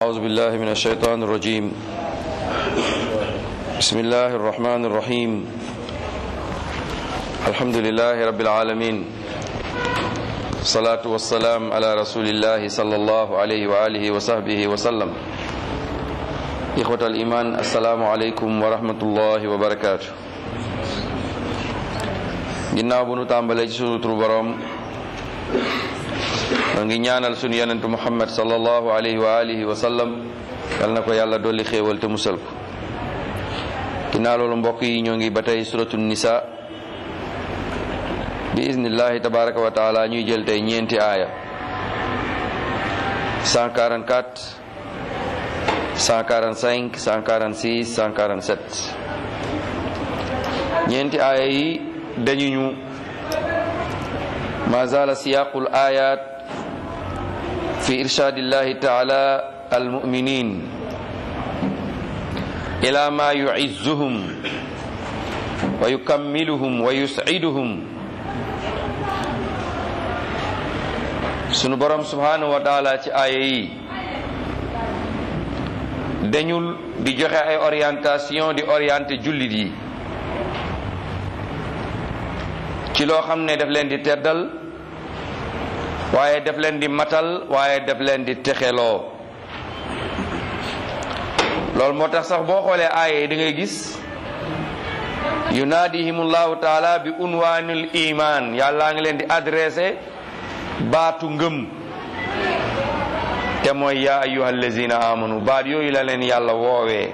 أعوذ بالله من الشيطان الرجيم بسم الله الرحمن الرحيم الحمد لله رب العالمين الصلاة والسلام على رسول الله صلى الله عليه وآله وصحبه وسلم إخوة الإيمان السلام عليكم ورحمة الله وبركاته ginnaaw bu nu tàmbalee ci sunu turu boroom ma ngi ñaanal sunu yonentu muhammad sallallahu alayhi wa alihi wa sallam yal na ko yàlla dolli xéewal te musal ko ginnaaw loolu mbokk yi ñoo ngi ba tey suratu nisa bi iznillahi tabaraka wa taala ñuy jël tey ñeenti aaya 144 145 146 147 ñeenti aaya yi dañu ñu ma zala siyaqul ayat fi irshadillahi taala almuminin ila ma yuizzuhum wa yukammiluhum wa yus'iduhum sunu borom subhanahu wa taala ci aaya yi dañul di joxe ay orientation di orienté jullit yi ci loo xam ne daf leen di teddal waaye daf leen di matal waaye daf leen di texeloo loolu moo tax sax boo xoolee aaya yi da ngay gis yunaadihimullahu taala bi unwaanul iman yàllaa ngi leen di adressé baatu ngëm te mooy yaa ayyuha allazina amanu baat yooyu la leen yàlla woowee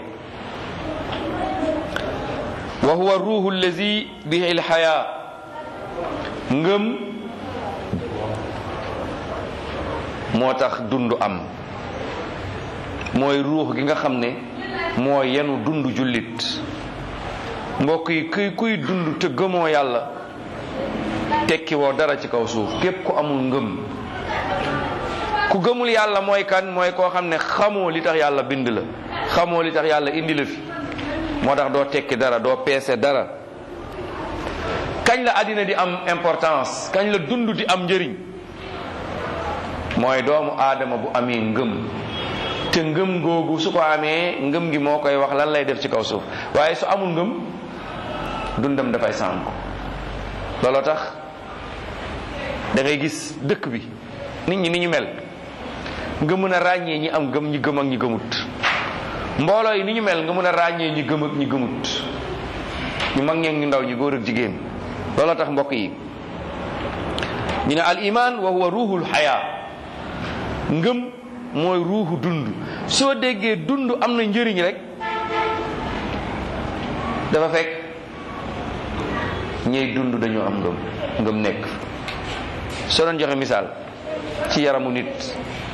wa huwa ruuhu allazi bihi lxayaa ngëm moo tax dund am mooy ruux gi nga xam ne moo yenu dund jullit mbokk yi kuy kuy dund te gëmoo yàlla tekki woo dara ci kaw suuf képp ku amul ngëm ku gëmul yàlla mooy kan mooy koo xam ne xamoo li tax yàlla bind la xamoo li tax yàlla indi la fi moo tax doo tekki dara doo peese dara kañ la àddina di am importance kañ la dund di am njëriñ mooy doomu aadama bu amee ngëm te ngëm googu su ko amee ngëm gi moo koy wax lan lay def ci kaw suuf waaye su amul ngëm dundam dafay sànku looloo tax da ngay gis dëkk bi nit ñi ni ñu mel nga mën a ràññee ñi am gëm ñi gëm ak ñi gëmut mbooloo yi ni ñu mel nga mën a ràññee ñi gëm ak ñi gëmut ñu mag ñeeg ñu ndaw ñi góor ak jigéen looloo tax mbokk yi ñu ne al iman wa huwa ruuhul xayaa ngëm mooy ruuxu dund soo déggee dund am na njëriñ rek dafa fekk ñey dund dañoo am ngëm ngëm nekk soo doon joxe misaal ci yaramu nit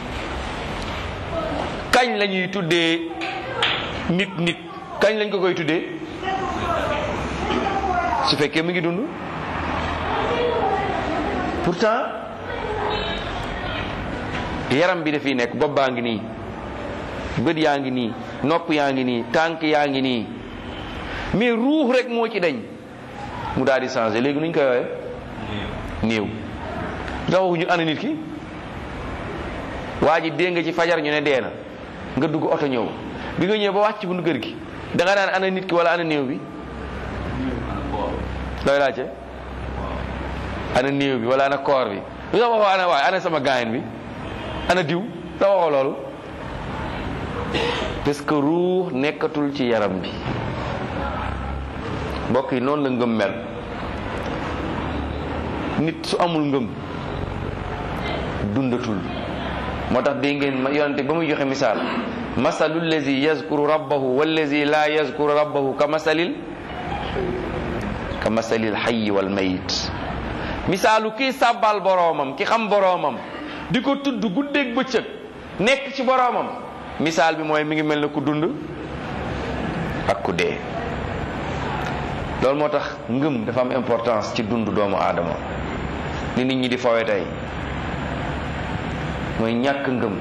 kañ la ñuy tuddee nit nit kañ lañ ko koy tuddee su fekkee mi ngi dund pourtant yaram bi dafiy nekk bopp baa ngi nii bët yaa ngi nii nopp yaa ngi nii tànk yaa ngi nii mais ruux rek moo ci dañ mu daal di changé léegi nuñ koy woowee néew ndax waxuñu ana nit ki waa ji dégg nga ci fajar ñu ne dee na nga dugg oto ñëw bi nga ñëw ba wàcc bu kër gi da nga naan ana nit ki wala ana néew bi looy laajte ana néew bi wala ana koor bi lu tax waxoo ana waay ana sama gaayen bi ana diw da waxoo loolu parce que ruux nekkatul ci yaram bi mbokk yi noonu la ngëm mel nit su amul ngëm dundatul moo tax dégg ngeen yonente ba muy joxe misaal masalu lazi yazkuru rabbahu wallazi la yazkuru rabbahu ka masalil ka masalil xayyi wal mayit misaalu kii sàbbal boroomam ki xam boroomam di ko tudd guddeeg bëccëg nekk ci boroomam misaal bi mooy mi ngi mel ne ku dund ak ku dee loolu moo tax ngëm dafa am importance ci dund doomu aadama ni nit ñi di fawe tey mooy ñàkk ngëm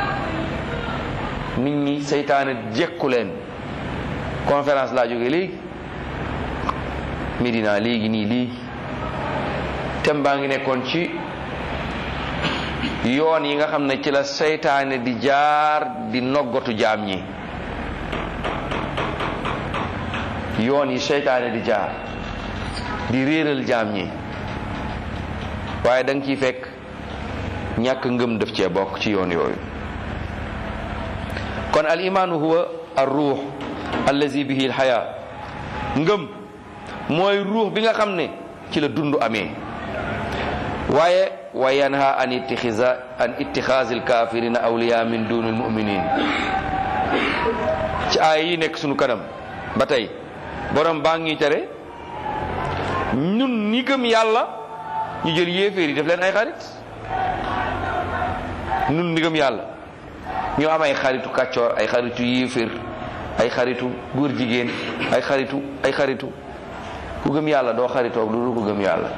nit ñi seytaane jekku leen conférence laa jógee léegi Medina léegi nii léegi thème baa ngi nekkoon ci yoon yi nga xam ne ci la seytaane di jaar di noggatu jaam ñi yoon yi seytaane di jaar di réeral jaam ñi waaye da nga ciy fekk ñàkk ngëm def cee bokk ci yoon yooyu kon al imaanu huwa ar ruux allazi bihi al xayaa ngëm mooy ruux bi nga xam ne ci la dund amee waaye wa yanha an ittixiza an ittixaasi alkafirina awliya min duni almuminin ci aaya yi nekk sunu kanam ba tey borom baa ngi tere ñun ñi gëm yàlla ñu jël yéeféer yi def leen ay xarit ñun ñi gëm yàlla ñu am ay xaritu kàccoor ay xaritu yéeféer ay xaritu góor jigéen ay xaritu ay xaritu ku gëm yàlla doo xaritoog lu dul ku gëm yàlla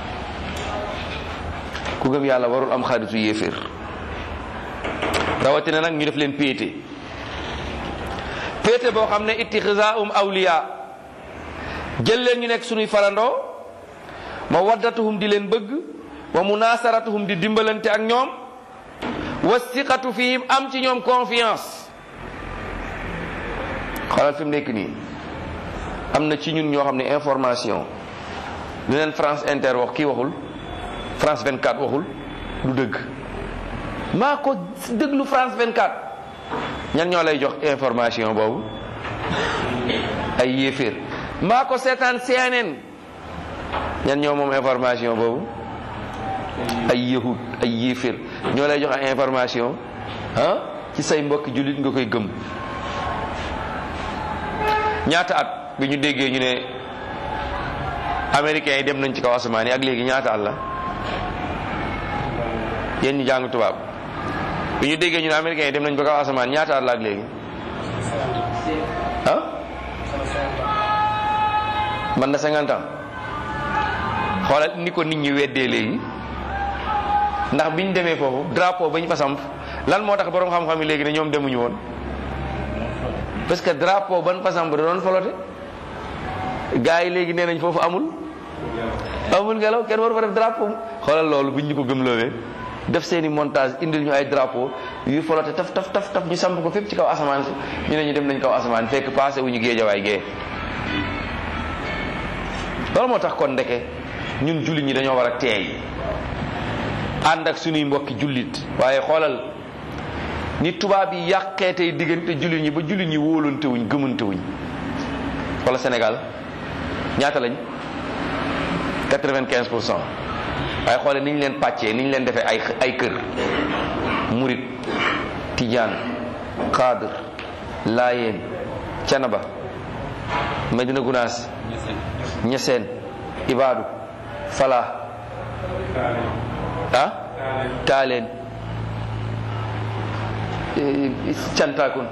ku gëm yàlla warul am xaritu yéeféer rawatina nag ñu def leen péete péete boo xam ne ittixasaum awliya jël leen ñu nekk suñuy farandoo ma waddatuhum di leen bëgg wa munasaratuhum di dimbalante ak ñoom wa siqatu fihim am ci ñoom confiance xoolal fi mu nekk nii am na ci ñun ñoo xam ne information li leen France Inter wax kii waxul France 24 waxul du dëgg maa ko déglu France 24 ñan ñoo lay jox information boobu ay yéeféer maa ko seetaan CNN ñan ñoo moom information boobu ay yahud ay yéeféer ñoo lay jox ay information ah ci say mbokki jullit nga koy gëm ñaata at bi ñu déggee ñu ne américains yi dem nañ ci kaw asamaan yi ak léegi ñaata at la yéen ñu jàng tubaab bi ñu déggee ñu ne américains yi dem nañ ba kaw asamaan ñaata at la ak léegi ah man na cinquante ans xoolal ni ko nit ñi weddee léegi ndax biñ demee foofu drapeau bañ fa samp lan moo tax borom xam-xam yi léegi ne ñoom demuñu woon parce que drapeau ban fa samp da doon folote gars yi léegi nee nañ foofu amul amul ngelaw kenn waru fa def drapeau xoolal loolu buñ ñu ko gëmloowee def seeni montage indil ñu ay drapeau yu folote taf taf taf taf ñu samp ko fépp ci kaw asamaan si ñu ne ñu dem nañ kaw asamaan fekk passé wu ñu géejawaay gee loolu moo tax kon ndeke ñun jullit ñi dañoo war a teey ànd ak suñuy mbokki jullit waaye xoolal ni tubaab yi yàqee tey diggante jullit ñi ba jullit ñi wóolante wuñ gëmante wuñ wala Sénégal ñaata lañ quatre-vingt-quinze pour cent waaye xoole ni ñu leen pàccee ni ñu leen defee ay ay kër murit tijaan xaadir laayeen canaba medina gunaas ñeseen ibaadu falaa ah taaleen cantaakun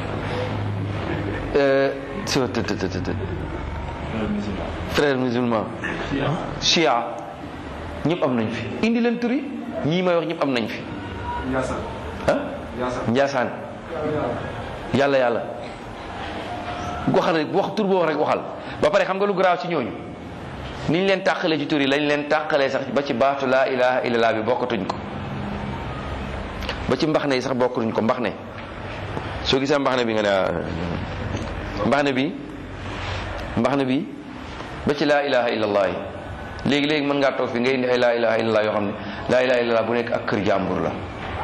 frère musulman chia ñëpp am nañ fi indi leen turi ñii may wax ñëpp am nañ fi ah njaasaan yàlla yàlla waxal rek wax tur boo wax rek waxal ba pare xam nga lu garaaw ci ñooñu ni ñu leen tàqalee ci tur yi lañ leen tàqalee sax ba ci baatu laa ilaha illallah bi bokkatuñ ko ba ci mbax ne yi sax bokkatuñ ko mbax ne soo gisee mbax ne bi nga ne mbax ne bi mbax ne bi ba ci laa ilaha illallah yi léegi léegi mën ngaa toog fi ngay indi ay laa ilaha illallah yoo xam ne laa ilaha illallah bu nekk ak kër jàmbur la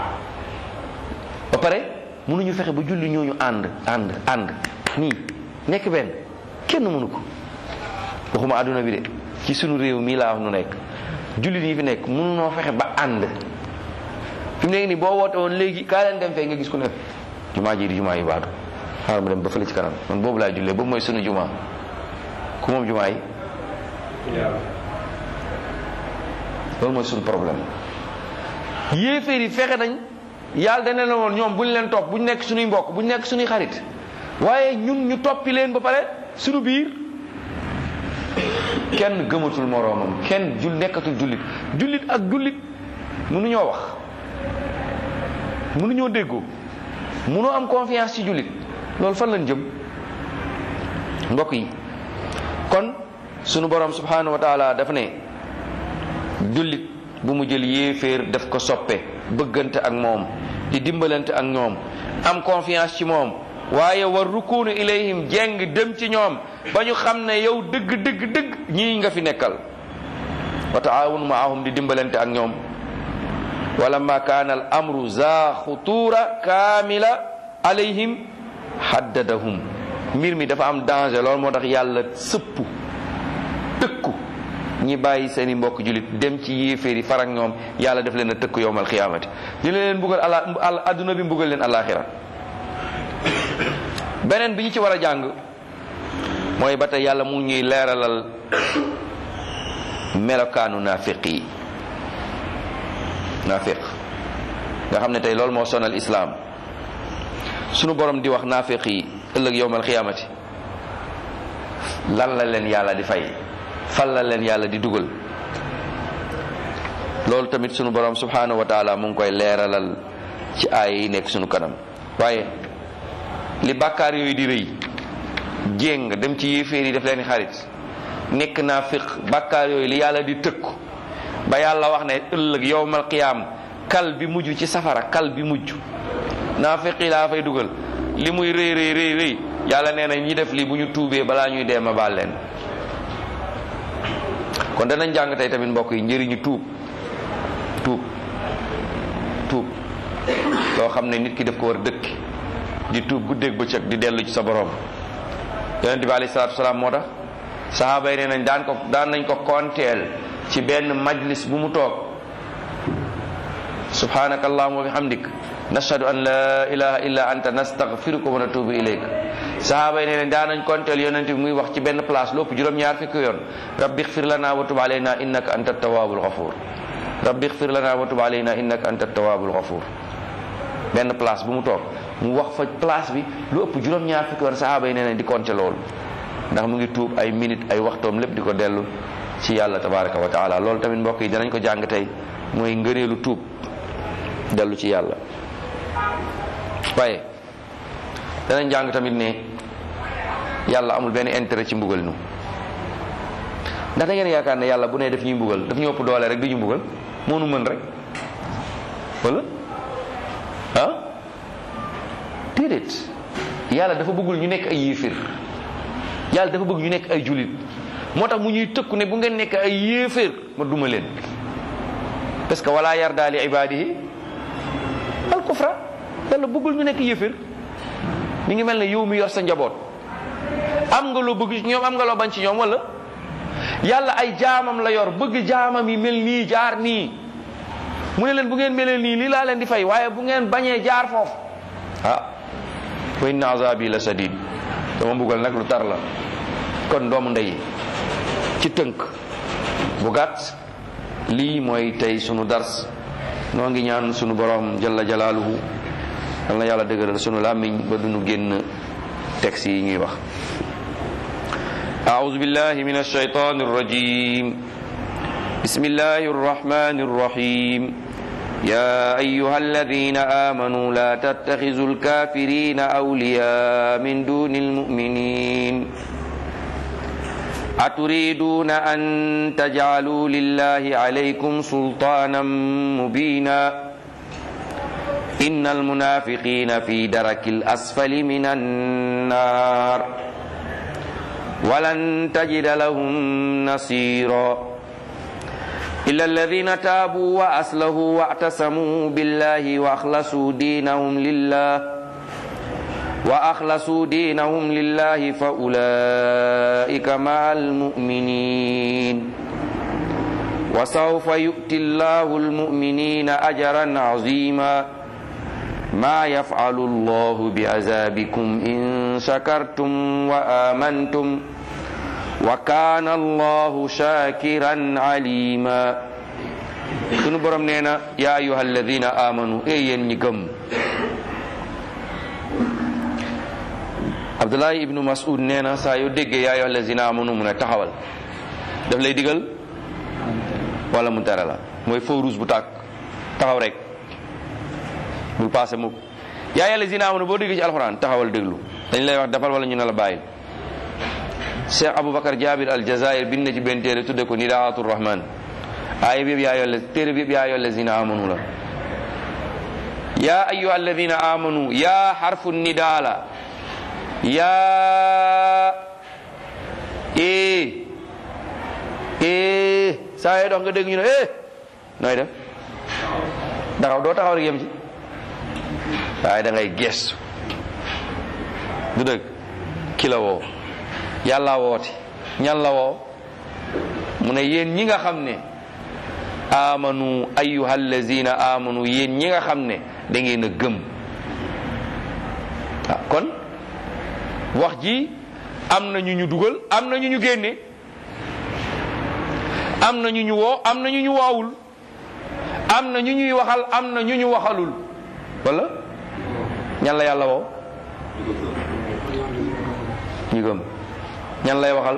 ba pare mënuñu fexe ba julli ñooñu ànd ànd ànd nii nekk benn kenn mënu ko waxuma àdduna bi de ci sunu réew mii laa wax nu nekk jullit yi fi nekk mënunoo fexe ba ànd fi mu nekk nii boo woote woon léegi kaa leen dem fee nga gis ku ne jumaa ji di jumaa yi baatu xaaral ma dem ba fële ci kanam man boobu laay jullee boobu mooy sunu jumaa ku moom jumaa yi loolu mooy sunu problème yéeféer yi fexe nañ yàlla dana la woon ñoom buñ leen topp buñ nekk suñuy mbokk buñ nekk suñuy xarit waaye ñun ñu toppi leen ba pare suñu biir kenn gëmatul moroomam kenn jul nekkatul jullit jullit ak jullit mënuñoo wax mënuñoo déggoo mënoo am confiance ci jullit loolu fan lañ jëm mbokk yi kon sunu borom subhanahu wa taala dafa ne jullit bu mu jël yéeféer def ko soppe bëggante ak moom di dimbalante ak ñoom am confiance ci moom waaye war rukunu ilayhim jeng dem ci ñoom ba ñu xam ne yow dëgg dëgg dëgg ñii nga fi nekkal wa taawunu maahum di dimbalante ak ñoom walamma kaana al amru za xutuura kaamila alayhim haddadahum mbir mi dafa am danger loolu moo tax yàlla sëpp tëkku ñi bàyyi seeni mbokk julit dem ci yéeféer yi farak ñoom yàlla def leen a tëkku yowmal xiyaamati dina leen mbugal ala adduna bi mbugal leen alaxira beneen bi ñu ci war a jàng mooy ba tey yàlla mu ñuy leeralal melokaanu naafiq yi naafiq nga xam ne tey loolu moo sonal islaam sunu borom di wax naafiq yi ëllëg yowmal xiyaamati lan la leen yàlla di fay fan la leen yàlla di dugal loolu tamit sunu borom subhanahu wa taala mu ngi koy leeralal ci aaya yi nekk sunu kanam waaye li bàkkaar yooyu di rëy jéng dem ci yéeféer yi def leen xarit nekk naafiq bàkkaar yooyu li yàlla di tëkku ba yàlla wax ne ëllëg yowmal qiyaam kal bi mujj ci safara kal bi mujj naafiq yi laa fay dugal li muy rëy rëy rëy rëy yàlla nee na ñi def lii bu ñu tuubee balaa ñuy dee ma baal leen kon danañ jàng tey tamit mbokk yi njëriñu tuub tuub tuub loo xam ne nit ki daf ko war dëkki di tuub guddeeg bëccëg di dellu ci sa borom yonente bi alayhi salaatu salaam moo tax sahaaba yi nee nañ daan ko daan nañ ko konteel ci benn majlis bu mu toog subhanaka allahumma wa bihamdik nashhadu an la ilaha illa anta nastaghfiruka wa natubu ilayk sahaaba yi nee nañ daan nañ konteel yonente bi muy wax ci benn place lopp juróom-ñaar fukki yoon rabbi ighfir lana wa tub alayna innaka anta tawwabul ghafur rabbi ighfir lana wa tub alayna innaka anta tawwabul ghafur benn place bu mu toog mu wax fa place bi lu ëpp juróom-ñaar fukki yoon sahaaba yi nee nañ di compter loolu ndax mu ngi tuub ay minute ay waxtoom lépp di ko dellu ci yàlla tabaraka wa taala loolu tamit mbokk yi danañ ko jàng tey mooy ngëneelu tuub dellu ci yàlla waaye danañ jàng tamit ne yàlla amul benn intérêt ci mbugal nu ndax da ngeen yaakaar ne yàlla bu ne daf ñuy mbugal daf ñu ëpp doole rek du ñu mbugal moo nu mën rek wala ah déedéet yàlla dafa bëggul ñu nekk ay yéefir yàlla dafa bëgg ñu nekk ay julit moo tax mu ñuy tëkku ne bu ngeen nekk ay yéeféer ma duma leen parce que wala yarda li ibadihi al kufra yàlla bëggul ñu nekk yéeféer mi ngi mel ne yow mi yor sa njaboot am nga loo bëgg ci ñoom am nga loo bañ ci ñoom wala yàlla ay jaamam la yor bëgg jaamam yi mel nii jaar nii mu ne leen bu ngeen melee nii lii laa leen di fay waaye bu ngeen bañee jaar foofu ah wa inna azabi la sadid dama mbugal nag lu tar la kon doomu ndey ci tënk bu gàtt lii mooy tey sunu dars noo ngi ñaan sunu borom jalla jalaaluhu yal na yàlla dëgëral sunu làmmiñ ba duñu génn texte yi ñuy wax أعوذ بالله من الشيطان الرجيم بسم الله الرحمن الرحيم يا أيها الذين آمنوا لا تتخذوا الكافرين أولياء من دون المؤمنين أتريدون أن تجعلوا لله عليكم سلطانا مبينا إن المنافقين في درك الأسفل من النار ولن تجد لهم نصيرا إلا الذين تابوا وأصلحوا واعتصموا بالله وأخلصوا دينهم لله وأخلصوا دينهم لله فأولئك مع المؤمنين وسوف يؤتي الله المؤمنين أجرا عظيما ما يفعل الله بعذابكم إن شكرتم وآمنتم وكان الله شاكرا عليما sunu borom nee na yaa ayuha alladina amanu e yéen ñi gëm abdullahi ibnu mas'ud nee na saa yoo déggee yaa ayuha alladina amanu mu ne taxawal daf lay digal wala mu tere la mooy feu rouge bu tàkk taxaw rek bul passé mukk yaa ayuha alladina amanu boo déggee ci alxuraan taxawal déglu dañ lay wax defal wala ñu ne la bàyyil cheikh aboubacar jabir al jazair bind na ci benn téere tudde ko nidaatu rahman aaya bi yëpp yaa yolle téere bi yëpp yaa yolle zina amanu la ya ayuha alladina amanu ya xarfu nidaa la ya e e saa yoo dox nga dégg ñu ne eh nooy def taxaw doo taxaw rek yem ci waaye da ngay gestu du dëgg ki la woo yàlla woote ñan la woo mu ne yéen ñi nga xam ne amanu ayyuha allazina amanu yéen ñi nga xam ne da ngeen a gëm ah kon wax ji am na ñu ñu dugal am na ñu ñu génne am na ñu ñu woo am na ñu ñu woowul am na ñu ñuy waxal am na ñu ñu waxalul wala ñan la yàlla woo ñi gëm ñan lay waxal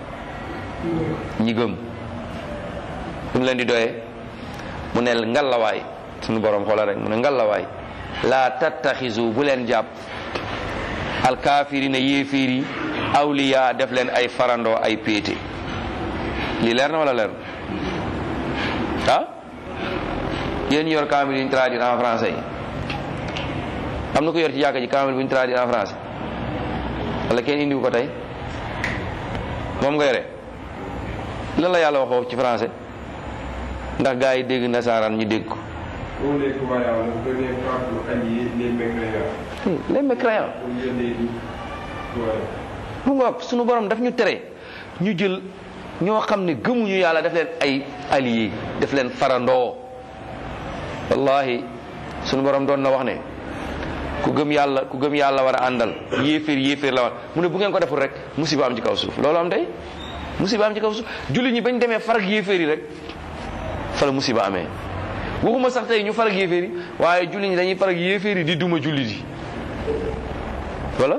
ñi gëm lu mu leen di doyee mu ne ngallawaay suñu borom xoola rek mu ne ngallawaay laa tattaxisu bu leen jàpp alkaafirina yéefiir yi awliya def leen ay farandoo ay péete lii leer na wala leer ah yéen yor kaamil yi ñu traduire en français yi am na ko yor ci jàkka ji kaamil bu ñu traduire en français wala kenn indiwu ko tey moom nga yore lan la yàlla waxoo ci français ndax gars yi dégg nasaraan ñu dégg ko Pour les croyants, le premier pas pour allier les mécréants. les mécréants Au lieu des voilà. mu ngoog sunu borom daf ñu tere ñu jël ñoo xam ne gëmuñu yàlla def leen ay alliés def leen farandoo wallahi sunu borom doon na wax ne ku gëm yàlla ku gëm yàlla war a àndal yéeféer yéeféer la war mu ne bu ngeen ko deful rek musiba am ci kaw suuf loolu am tey musiba am ci kaw suuf jullit ñi bañ demee farag yéeféer yi rek fa la musiba amee waxuma sax tey ñu farag yéeféer yi waaye jullit ñi dañuy farag yéeféer yi di duma jullit yi wala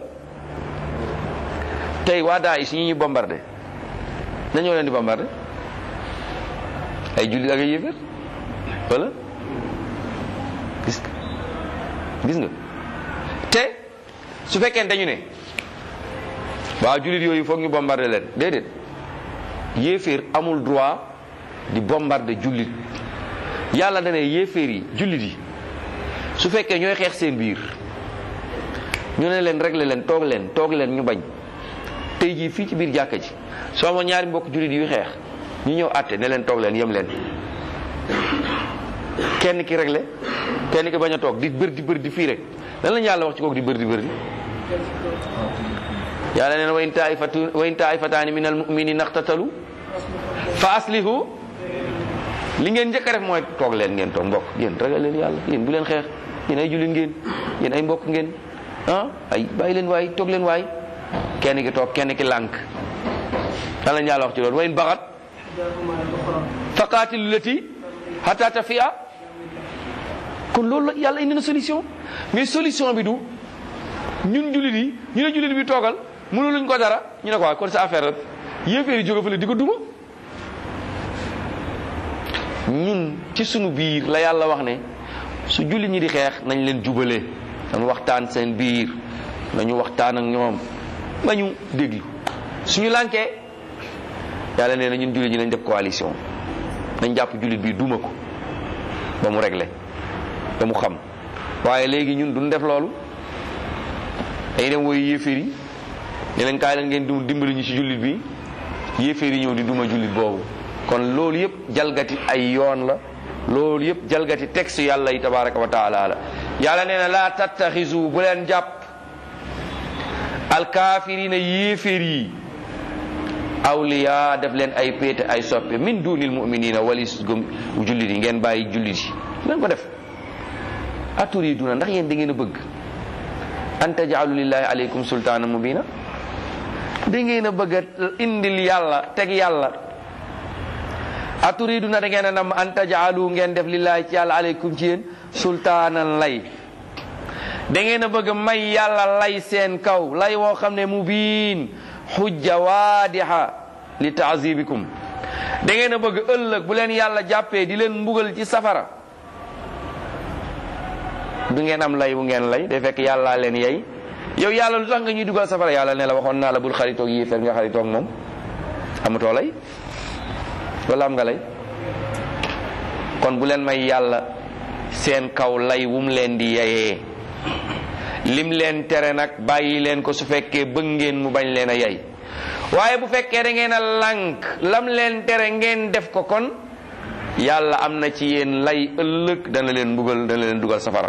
tey waa Daesh ñi ñu bombardé dañoo leen di bombardé ay jullit ak ay yéeféer wala gis nga gis nga te su fekkee dañu ne waaw jullit yooyu foog ñu bombardé leen déedéet yéeféer amul droit di bombardé jullit yàlla dane yéeféer yi jullit yi su fekkee ñooy xeex seen biir ñu ne leen réglé leen toog leen toog leen ñu bañ tey jii fii ci biir jàkka ji soo amoon ñaari mbokk jullit yuy xeex ñu ñëw àtte ne leen toog leen yem leen kenn ki réglé kenn ki bañ a toog di bër di bër di fii rek lan lañu yàlla wax ci kooku di bër di bër di yàlla nee na wa in taifatu wa in taifataani min al muminina iqtatalu fa aslihu li ngeen njëkk a def mooy toog leen ngeen toog mbokk yéen ragal leen yàlla yéen bu leen xeex yéen ay jullit ngeen yéen ay mbokk ngeen ah ay bàyyi leen waay toog leen waay kenn ki toog kenn ki lànk lan lañu yàlla wax ci loolu wa in baxat fa qaatilu lati hatta tafia kon loolu la yàlla indi na solution mais solution bi du ñun jullit yi ñu ne jullit bi toogal mënu luñ ko dara ñu ne ko waaw kon sa affaire rek yéeféer yi jóge fële di ko duma ñun ci sunu biir la yàlla wax ne su jullit ñi di xeex nañ leen jubale nañ waxtaan seen biir nañu waxtaan ak ñoom ba ñu déglu suñu lànkee yàlla nee na ñun jullit ñi nañ def coalition nañ jàpp jullit bi duma ko ba mu réglé ba mu xam waaye léegi ñun duñ def loolu dañuy dem woy yéeféer yi ne leen kaay leen ngeen du dimbali ñu ci jullit bi yéeféer yi ñëw di duma jullit boobu kon loolu yëpp jalgati ay yoon la loolu yëpp jalgati texte yàlla yi tabaraka wa taala la yàlla nee na laa tattaxisu bu leen jàpp alkaafirina yéeféer yi awliya def leen ay péete ay soppe min dunil muminina walis gëm jullit yi ngeen bàyyi jullit yi leen ko def aturiduna ndax yéen da ngeen a bëgg an tajaalu lillahi aleykum sultaana mubina da ngeen a bëgg a indil yàlla teg yàlla aturiduna da ngeen a nam an tajaalu ngeen def lillahi ci yàlla aleykum ci yéen sultaanan lay da ngeen a bëgg may yàlla lay seen kaw lay woo xam ne mubiin xujja waadiha li taazibikum da ngeen a bëgg ëllëg bu leen yàlla jàppee di leen mbugal ci safara du ngeen am lay bu ngeen lay day fekk yàllaa leen yey yow yàlla lu tax nga ñuy dugal safara yàlla ne la waxoon naa la bul xaritoog yéefar nga xaritoog moom amatoo lay wala am nga lay kon bu leen may yàlla seen kaw lay wum leen di yayee lim leen tere nag bàyyi leen ko su fekkee bëgg ngeen mu bañ leen a yay waaye bu fekkee da ngeen a lànk lam leen tere ngeen def ko kon yàlla am na ci yéen lay ëllëg dana leen mbugal dana leen dugal safara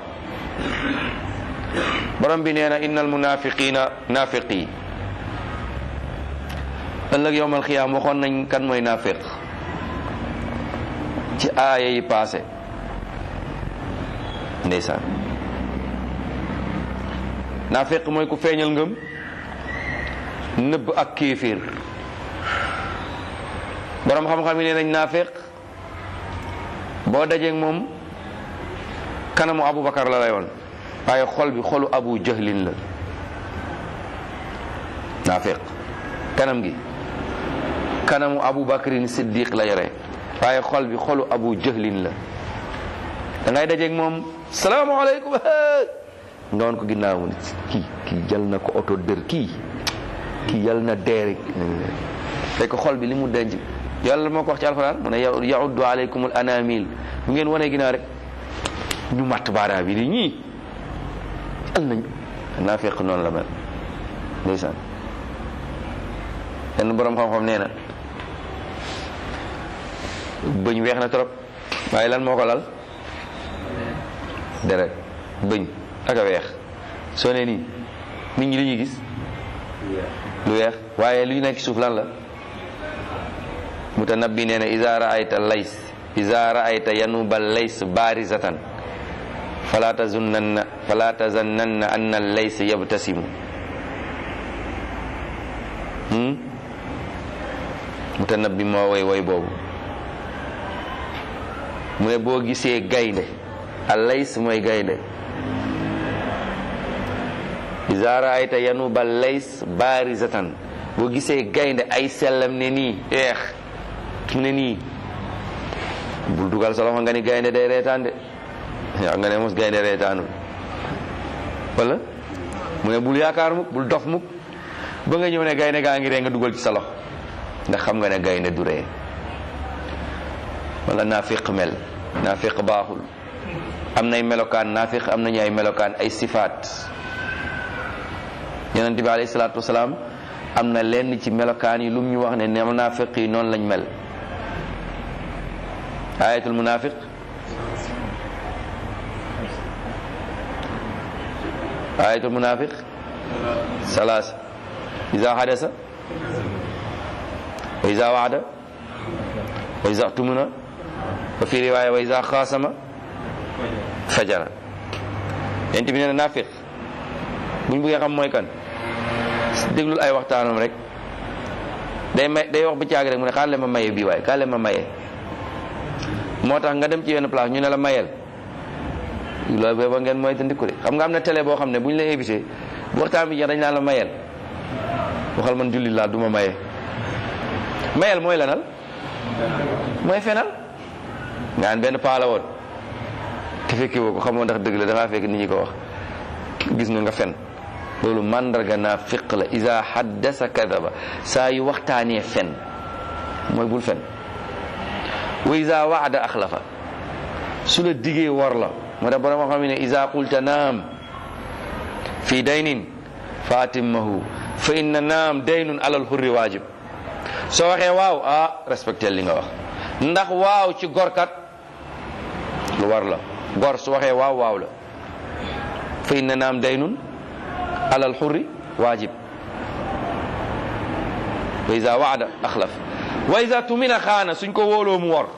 borom bi nee na innal munafiqina nafiqi ëllëg yowmal xiyaam waxoon nañ kan mooy nafiq ci aaya yi passé ndeysaan nafiq mooy ku feeñal ngëm nëbb ak kéeféer borom xam-xam yi nee nañ nafiq boo dajeeg moom kanamu Aboubacar la lay woon waaye xol bi xolu Abu Jahlin la naafiq kanam gi kanamu Aboubacarin Siddiq la yore waaye xol bi xolu Abu Jahlin la da ngay dajeeg moom salaamaaleykum nga woon ko ginnaaw mu ne kii kii jël na ko oto dër kii kii yal na deere fekk xol bi li mu denc yàlla moo ko wax ci alxuraan mu ne yauddu aleykum al anamil bu ngeen wanee ginnaaw rek ñu matt baaraam bi di ñii al nañ naa fekk noonu la mel ndeysaan benn borom xam-xam nee na bëñ weex na trop waaye lan moo ko lal deret bëñ ak a weex soo nee nii nit ñi li ñuy gis lu weex waaye lu nekk suuf lan la mutanabbi nee na iza raayta lays iza raayta yanuba lays barizatan fala tazunnanna fala tazannanna anna lays yabtasimu mutanabbi moo woy woy boobu mu ne boo gisee gaynde a lays mooy gaynde iza raayta yanuba lays barizatan boo gisee gaynde ay sellam ne nii eex mu ne nii bul dugal sa loxo nga ni gaynde day reetaan de yaa nga ne mos gaynde reetaanul wala mu ne bul yaakaar mukk bul dof mukk ba nga ñëw ne gaynde gaa ngi ree nga dugal ci sa loxo ndax xam nga ne gaynde du ree wala naafiq mel naafiq baaxul am nay melokaan naafiq am nañu ay melokaan ay sifaat yonent bi alayhi salaatu wasalaam am na lenn ci melokaan yi lum ñu wax ne ne naafiq yi noonu lañ mel ayatul munafiq ayatul munafiq salaasa iza hadasa wa iza waada wa iza tumuna wa fi riwaya wa iza xaasama fajara yent bi nee na nafiq buñ bëggee xam mooy kan déglul ay waxtaanam rek day may day wax ba caag rek mu ne xaar leen ma maye bii waaye xaar leen ma maye moo tax nga dem ci yenn place ñu ne la mayel loolu booba ngeen mooy te ndikku de xam nga am na télé boo xam ne bu ñu la invité bu waxtaan bi jeex dañ naan la mayel waxal man julli laa du ma maye mayel mooy lanal mooy fenal nga an benn paa la woon te fekke woo ko xamoo ndax dëgg la dangaa fekk nit ñi ko wax gis nga nga fen loolu mandarga naa fiq la isa haddasa kadaba saa yu waxtaanee fen mooy bul fen wa isa waada axlafa su la digee war la moo tax borom xam ne isa qulta naam fi daynin fa atimmahu fa inna naam daynun alal hurri waajib soo waxee waaw ah respecté li nga wax ndax waaw ci gorkat lu war la gor su waxee waaw waaw la fa inna naam daynun alal hurri waajib wa isa waada axlaf wa isa tumina xaana suñ ko wóoloo mu wor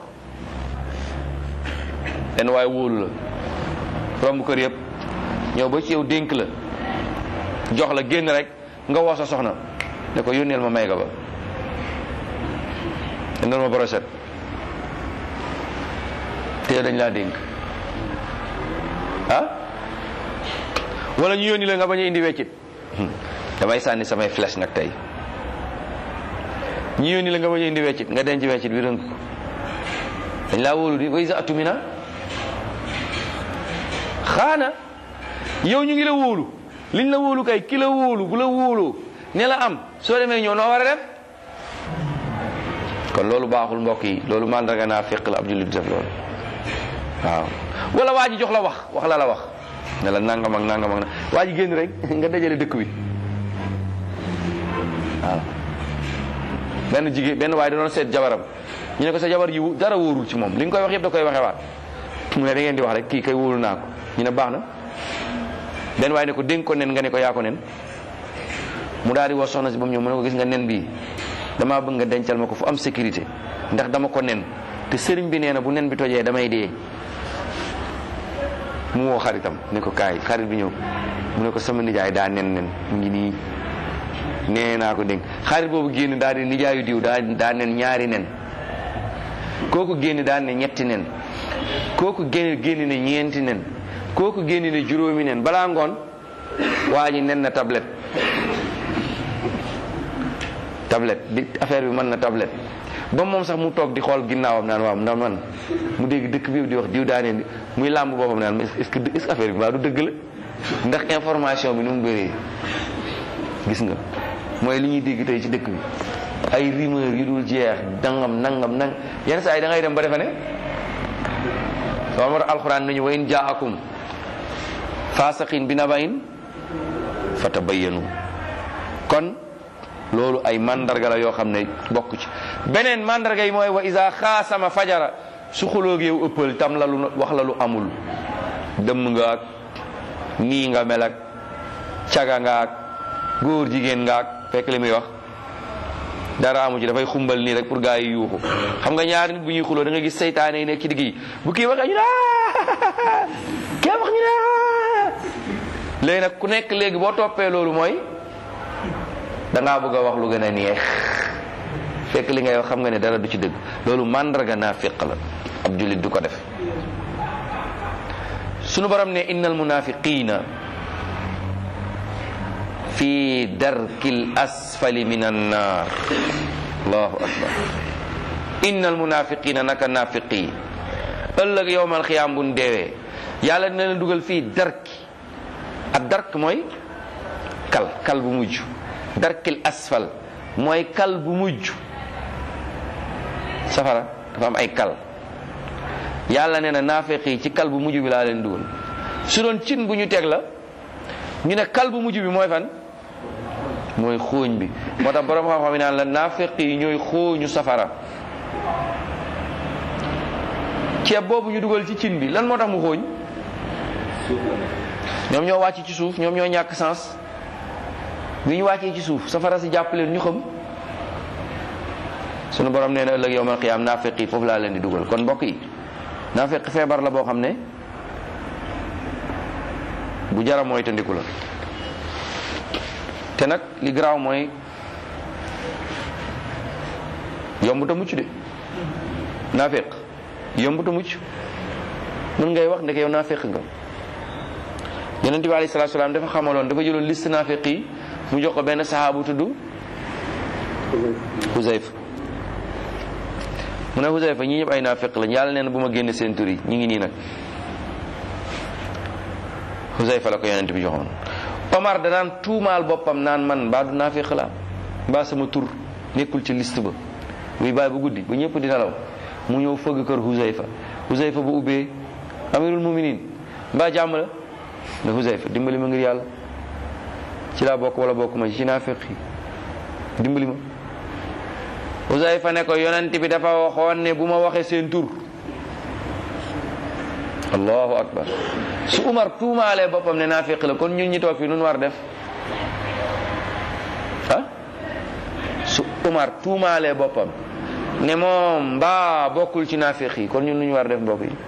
benn waaye wóolu la romb kër yëpp ñëw ba ci yow dénk la jox la génn rek nga woo sa soxna ne ko yónneel ma may ga ba yónneel ma brochette te dañ laa dénk ah wala ñu yónni la nga bañ a indi weccit damay sànni samay flèche nag tey ñu yónni la nga bañ a indi weccit nga denc weccit bi rënk ko dañ laa wóolu di wa isa atumina xaana yow ñu ngi la wóolu liñ la wóolu kay ki la wóolu bu la wóoloo ne la am soo demee ñëw noo war a def kon loolu baaxul mbokk yi loolu mandarga naa féq la ab jullit def loolu waaw wala waa ji jox la wax wax la la wax ne la nangam ak nangam ak na waa ji génn rek nga dajale dëkk bi waaw benn jigéen benn waaye da doon seet jabaram ñu ne ko sa jabar yi dara wóorul ci moom li nga koy wax yëpp da koy waxee waat mu ne da ngeen di wax rek kii kay wóolu naa ko ñu ne baax na benn waaye ne ko dénk ko nen nga ne ko yaa ko nen mu daal di woo soxna si ba mu ñëw mu ne ko gis nga nen bii damaa bëgg nga dencal ma ko fu am sécurité ndax dama ko nen te sëriñ bi nee na bu nen bi tojee damay dee mu woo xaritam ne ko kaay xarit bi ñëw mu ne ko sama nijaay daa nen nen mu ngi nii nee naa ko dénk xarit boobu génn daal di nijaayu diw daa daa nen ñaari nen kooku génn daal ne ñetti nen kooku génn génn ne ñeenti nen kooku génn ne juróomi nen balaa ngoon waa ji nen na tablette tablette di affaire bi mën na tablette ba moom sax mu toog di xool ginnaawam naan waaw ndax man mu dégg dëkk bi di wax diw daa neen muy làmb boppam naan est-ce que est-ce que affaire bi mbaa du dëgg la ndax information bi nu mu bëree gis nga mooy li ñuy dégg tey ci dëkk bi ay rumeur yu dul jeex dangam nangam nang yenn saa yi da ngay dem ba defe ne loolu moo tax alxuraan nañu wa in jaakum faasaqin bi nabain fatabayyanu kon loolu ay mandarga la yoo xam ne bokk ci beneen mandarga yi mooy wa isa xaasama fajara su xulóog yow ëppal tam la lu wax la lu amul dëmm nga ak nii nga mel ak caga nga ak góor jigéen nga ak fekk li muy wax dara amu ci dafay xumbal nii rek pour gaa yi yuuxu xam nga ñaari nit bu ñuy xuloo da nga gis seytaane yi nekk ci digg yi bu kii waxee ñu ne kee wax ñu ne léegi nag ku nekk léegi boo toppee loolu mooy da ngaa bëgg a wax lu gën a neex fekk li ngay wax xam nga ne dara du ci dëgg loolu màndarga naa fiq la ab jullit du ko def sunu borom ne innal munafiqina fi darkil asfali min annar allahu akbar innal munafiqina naka nafiqi ëllëg yowmal xiyaam buñ deewee yàlla dina leen dugal fii darki ak dark mooy kal kal bu mujj darkil asfal mooy kal bu mujj safara dafa am ay kal yàlla nee na naafeq yi ci kal bu mujj bi laa leen dugal su doon cin bu ñu teg la ñu ne kal bu mujj bi mooy fan mooy xooñ bi moo tax borom xam-xam yi naan la naafeq yi ñooy xooñu safara ceeb boobu ñu dugal ci cin bi lan moo tax mu xooñ ñoom ñoo wàcc ci suuf ñoom ñoo ñàkk sens bi ñu wàccee ci suuf safara si jàpp leen ñu xam sunu borom nee na ëllëg yowmal qiyaam naafeq yi foofu laa leen di dugal kon mbokk yi naafeq feebar la boo xam ne bu jara mooy tandiku la te nag li garaaw mooy yomb ta mucc de naafeq yomb ta mucc mën ngay wax ndeke yow naafeq nga yonent bi alayhi salaatu salaam dafa xamaloon dafa jëloon liste naafeq yi mu jox ko benn saxaabu tudd Huzayfa mu ne Huzayfa ñii ñëpp ay naafeq lañ yàlla nee na bu ma génne seen tur yi ñu ngi nii nag Huzayfa la ko yonent bi joxoon Omar danaan tuumaal boppam naan man mbaa du naafeq la mbaa sama tur nekkul ci liste ba buy bàyyi bu guddi ba ñëpp di nelaw mu ñëw fëgg kër Huzayfa Huzayfa bu ubbee amirul muminin mbaa jàmm la ne Huzayfa dimbali ma ngir yàlla ci laa bokk wala bokk ma ci naafeq yi dimbali ma Huzayfa ne ko yonent bi dafa waxoon ne bu ma waxee seen tur allahu akbar su Umar tuumaalee boppam ne naafeq la kon ñun ñi toog fii nun war def ah su Umar tuumaalee boppam ne moom mbaa bokkul ci naafeq yi kon ñun nu ñu war def mbokk yi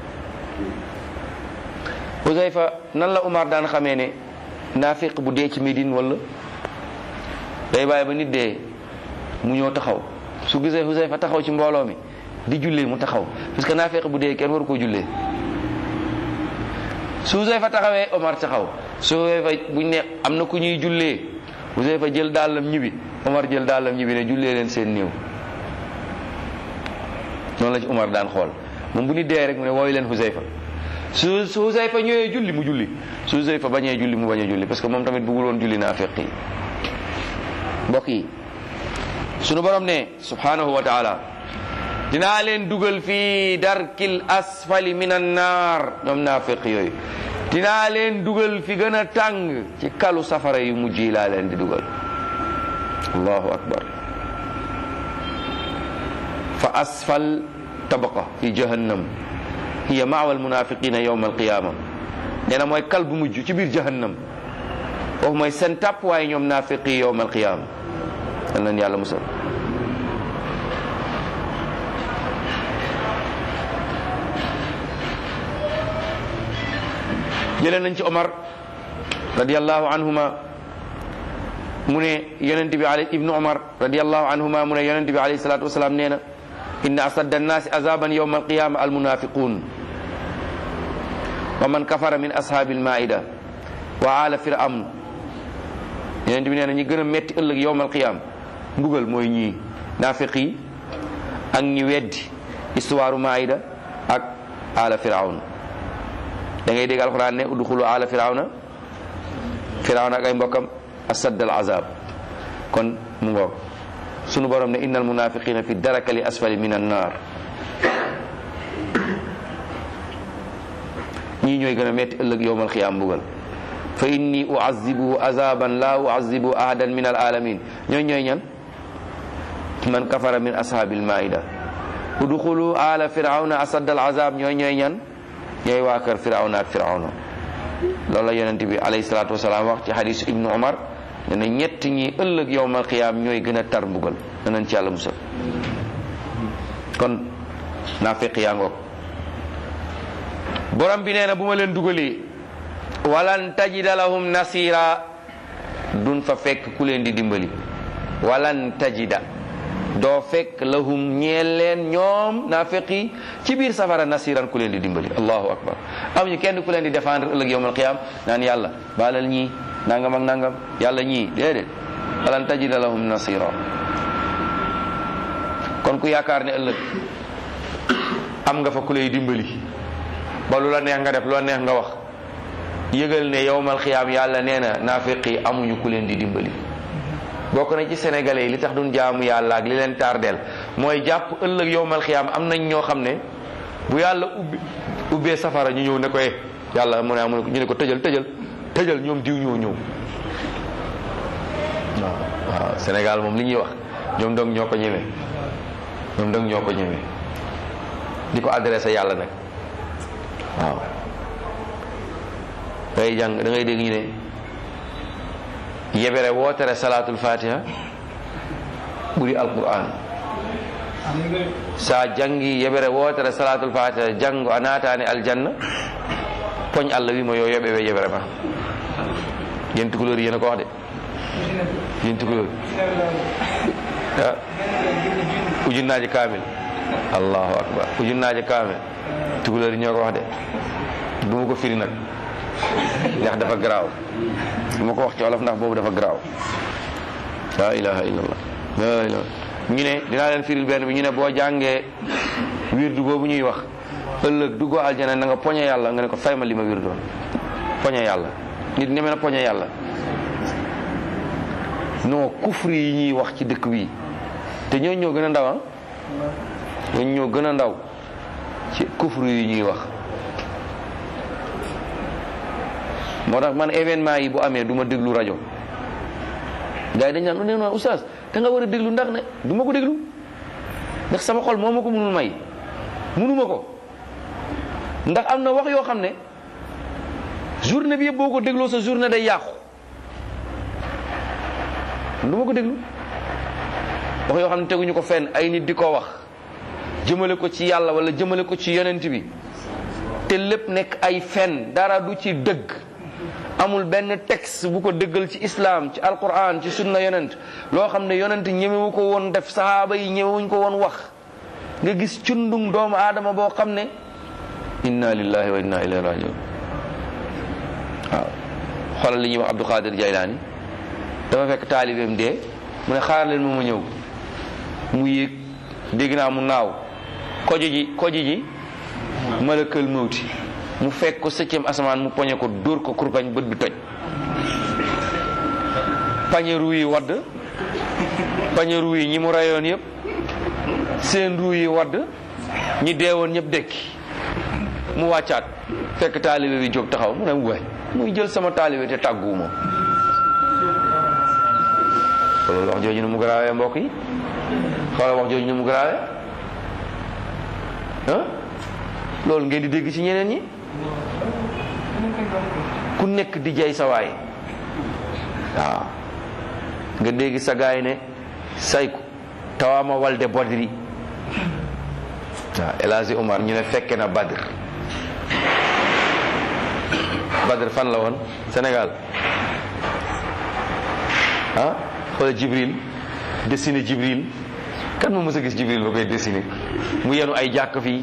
Huzayfa nan la Umar daan xamee ne naafiq bu dee ci Médine wala day bàyyi ba nit dee mu ñëw taxaw su gisee Huzayfa taxaw ci mbooloo mi di jullee mu taxaw parce que naafiq bu dee kenn waru koo jullee su Huzayfa taxawee Omar taxaw su Huzayfa buñ ne am na ku ñuy jullee Huzayfa jël dàllam ñibbi Omar jël dàllam ñibbi ne jullee leen seen néew noonu la ci Omar daan xool moom bu nit dee rek mu ne wooyu leen Huzayfa su su Huzayfa ñëwee julli mu julli su Huzayfa bañee julli mu bañ a julli parce que moom tamit bëggul woon julli naafiq yi mbokk yi sunu borom ne subhanahu wa taala dinaa leen dugal fii darkil asfali min annaar ñoom naafiq yooyu dinaa leen dugal fi gën a tàng ci kalu safara yu mujj yi laa leen di dugal allahu akbar fa asfal tabaqa fi jahannam hiya maawa almunafiqina yawma alqiyama nee na mooy kal bu mujj ci biir jahannam foofu mooy seen tàpp waaye ñoom naafiqi yawma alqiyama yal nañ yàlla musal jëlee nañ ci Omar radiyallahu anhuma mu ne yonent bi ali ibnu Omar radiyallahu anhuma mu ne yonent bi alayhi salatu wasalaam nee na inna asadda annaasi azaban yawma alqiyama almunafiqun wa man kafara min ashaabi almaida wa ala firawn yonent bi nee na ñi gën a metti ëllëg yawma alqiyama mbugal mooy ñii naafiq yi ak ñi weddi histoire maida ak ala firawn da ngay dégg alxuraan ne udxulu ala firawna firawna ak ay mbokkam asadd al azab kon mu ngoog sunu borom ne innal munafiqina fi darakali asfali min an nar ñii ñooy gën a metti ëllëg yowmal xiyaam mbugal fa inni uazibuhu azaban la uazibu ahadan min al alamin ñooy ñooy ñan man kafara min ashabil maida udxulu ala firawna asadd al azab ñooy ñooy ñan ñooy waa kër firawna ak firawna loolu la yonent bi alayhi salaatu wasalaam wax ci xadisu ibnu omar ne na ñett ñi ëllëg yowmal qiyaam ñooy gën a tar mbugal danañ ci yàlla musal kon naafiq yaa ngoog borom bi nee na bu ma leen dugalee walan tajida lahum nasira dun fa fekk ku leen di dimbali walan tajida doo fekk lahum ñeel leen ñoom naafiq yi ci biir safara nasiran ku leen di dimbali allahu akbar amuñu kenn ku leen di défendre ëllëg yowmal qiyam naan yàlla baalal ñii nangam ak nangam yàlla ñii déedéet walan tajida lahum nasira kon ku yaakaar ne ëllëg am nga fa ku lay dimbali ba lu la neex nga def lu la neex nga wax yëgal ne yowmal qiyam yàlla nee na naafiq yi amuñu ku leen di dimbali bokk na ci sénégalais yi li tax duñ jaamu yàlla ak li leen tardeel mooy jàpp ëllëg yowmal xiyaam am nañ ñoo xam ne bu yàlla ubbi ubbee safara ñu ñëw ne ko eh yàlla mu ne mu ne ñu ne ko tëjal tëjal tëjal ñoom diw ñoo ñëw waaw waaw Sénégal moom li ñuy wax ñoom dong ñoo ko ñemee ñoom dong ñoo ko ñemee di ko adressé yàlla nag waaw da ngay jàng da ngay dégg ñu ne yebere wootere salatul fatiha ɓuri alquran sa jangi yebere wootere salatul fatiha janngo a natani aljanna poñ allah wima yo yoɓe ɓe yebere ma yen tukulori yena ko wax de yen tukulori ujunnaji kamil allahu akbar ujunnaji kamil tukulori ñoo ko wax de duma ko firi nag ndax dafa garaaw du ma ko wax ci wolof ndax boobu dafa garaaw la ilaha illallah la ilaha ñu ne dinaa leen firil benn bi ñu ne boo jàngee wirdu boobu ñuy wax ëllëg duggoo aljana na nga poñe yàlla nga ne ko fay ma li ma wirdoon poñe yàlla nit ñeme na poñe yàlla non kufri yi ñuy wax ci dëkk bi te ñoo ñoo gën a ndaw ah ñoo ñoo gën a ndaw ci kufri yi ñuy wax moo tax man événement yi bu amee du ma déglu rajo gars yi dañ naan ne non oustaz da nga war a déglu ndax ne du ma ko déglu ndax sama xol moo ma ko mënul may mënuma ko ndax am na wax yoo xam ne journée bi yëpp boo ko dégloo sa journée day yàqu du ma ko déglu wax yoo xam ne teguñu ko fenn ay nit di ko wax jëmale ko ci yàlla wala jëmale ko ci yonent bi te lépp nekk ay fen dara du ci dëgg amul benn texte bu ko dëggal ci islam ci alquran ci sunna yonent loo xam ne yonent ñemewu ko woon def sahaaba yi ñemewuñ ko woon wax nga gis cundung doomu aadama boo xam ne inna lillahi wa inna ilayhi rajiun waaw xoolal li ñuy wax Abdou Khadir Jaylaani dafa fekk taalibeem dee mu ne xaar leen ma ma ñëw mu yéeg dégg naa mu naaw kojo ji kojo ji malakal mawti mu fekk ko septième asamaan mu poñe ko dóor ko kurpañ bët bi toj pañe ruu yi wadd pañe ruu yi ñi mu rayoon yëpp seen ruu yi wadd ñi deewoon ñëpp dekki mu wàccaat fekk taalibe bi jóg taxaw mu ne waay muy jël sama taalibe te tàgguwuma loolu wax jooju ne mu garaawee mbokk yi xoolal wax jooju ne mu garaawee ah loolu ngeen di dégg ci ñeneen ñi ku nekk di jay sa waay waaw nga dégg sa gaay ne sayku tawama walde bodri waaw El Hadji Omar ñu ne fekke na Badr Badr fan la woon Sénégal ah xoolal Jibril dessiné Jibril kan moo mës a gis Jibril ba koy dessiné mu yenu ay jàkk fii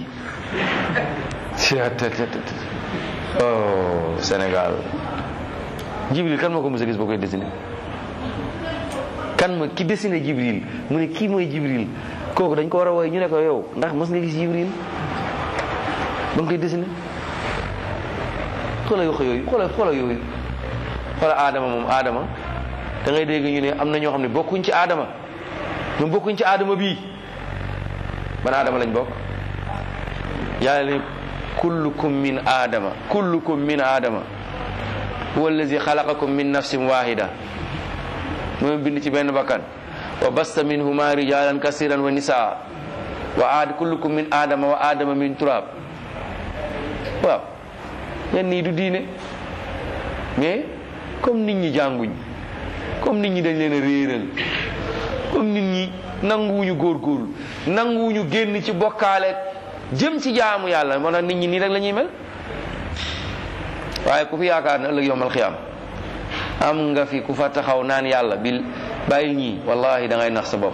oh Sénégal Jibril kan moo ko mës a gis ba koy dessiné kan ma ki dessiné Jibril mu ne kii mooy Jibril kooku dañ ko war a woy ñu ne ko yow ndax mës nga gis Jibril ba nga koy dessiné xoolal wax yooyu xoolal xoolal yooyu xoolal Adama moom Adama da ngay dégg ñu ne am na ñoo xam ne bokkuñ ci Adama ñoom bokkuñ ci Adama bii ban Adama lañ bokk yàlla ne kullukum min Adama kullukum min Adama huwa allazi xalaqakum min nafsin wahida moom bind ci benn bakkan wa basta minhuma rijalan kasiran wa nisaa wa aad kullukum min adama wa adama min turab waaw yan nii du diine mais comme nit ñi jànguñ comme nit ñi dañ leen a réeral comme nit ñi nanguwuñu góorgóorlu nanguwuñu génn ci bokkaale jëm ci jaamu yàlla moo tax nit ñi nii rek la ñuy mel waaye ku fi yaakaar ne ëllëg yowmal xiyaam am nga fi ku fa taxaw naan yàlla bil bàyyil ñii wallahi da ngay nax sa bopp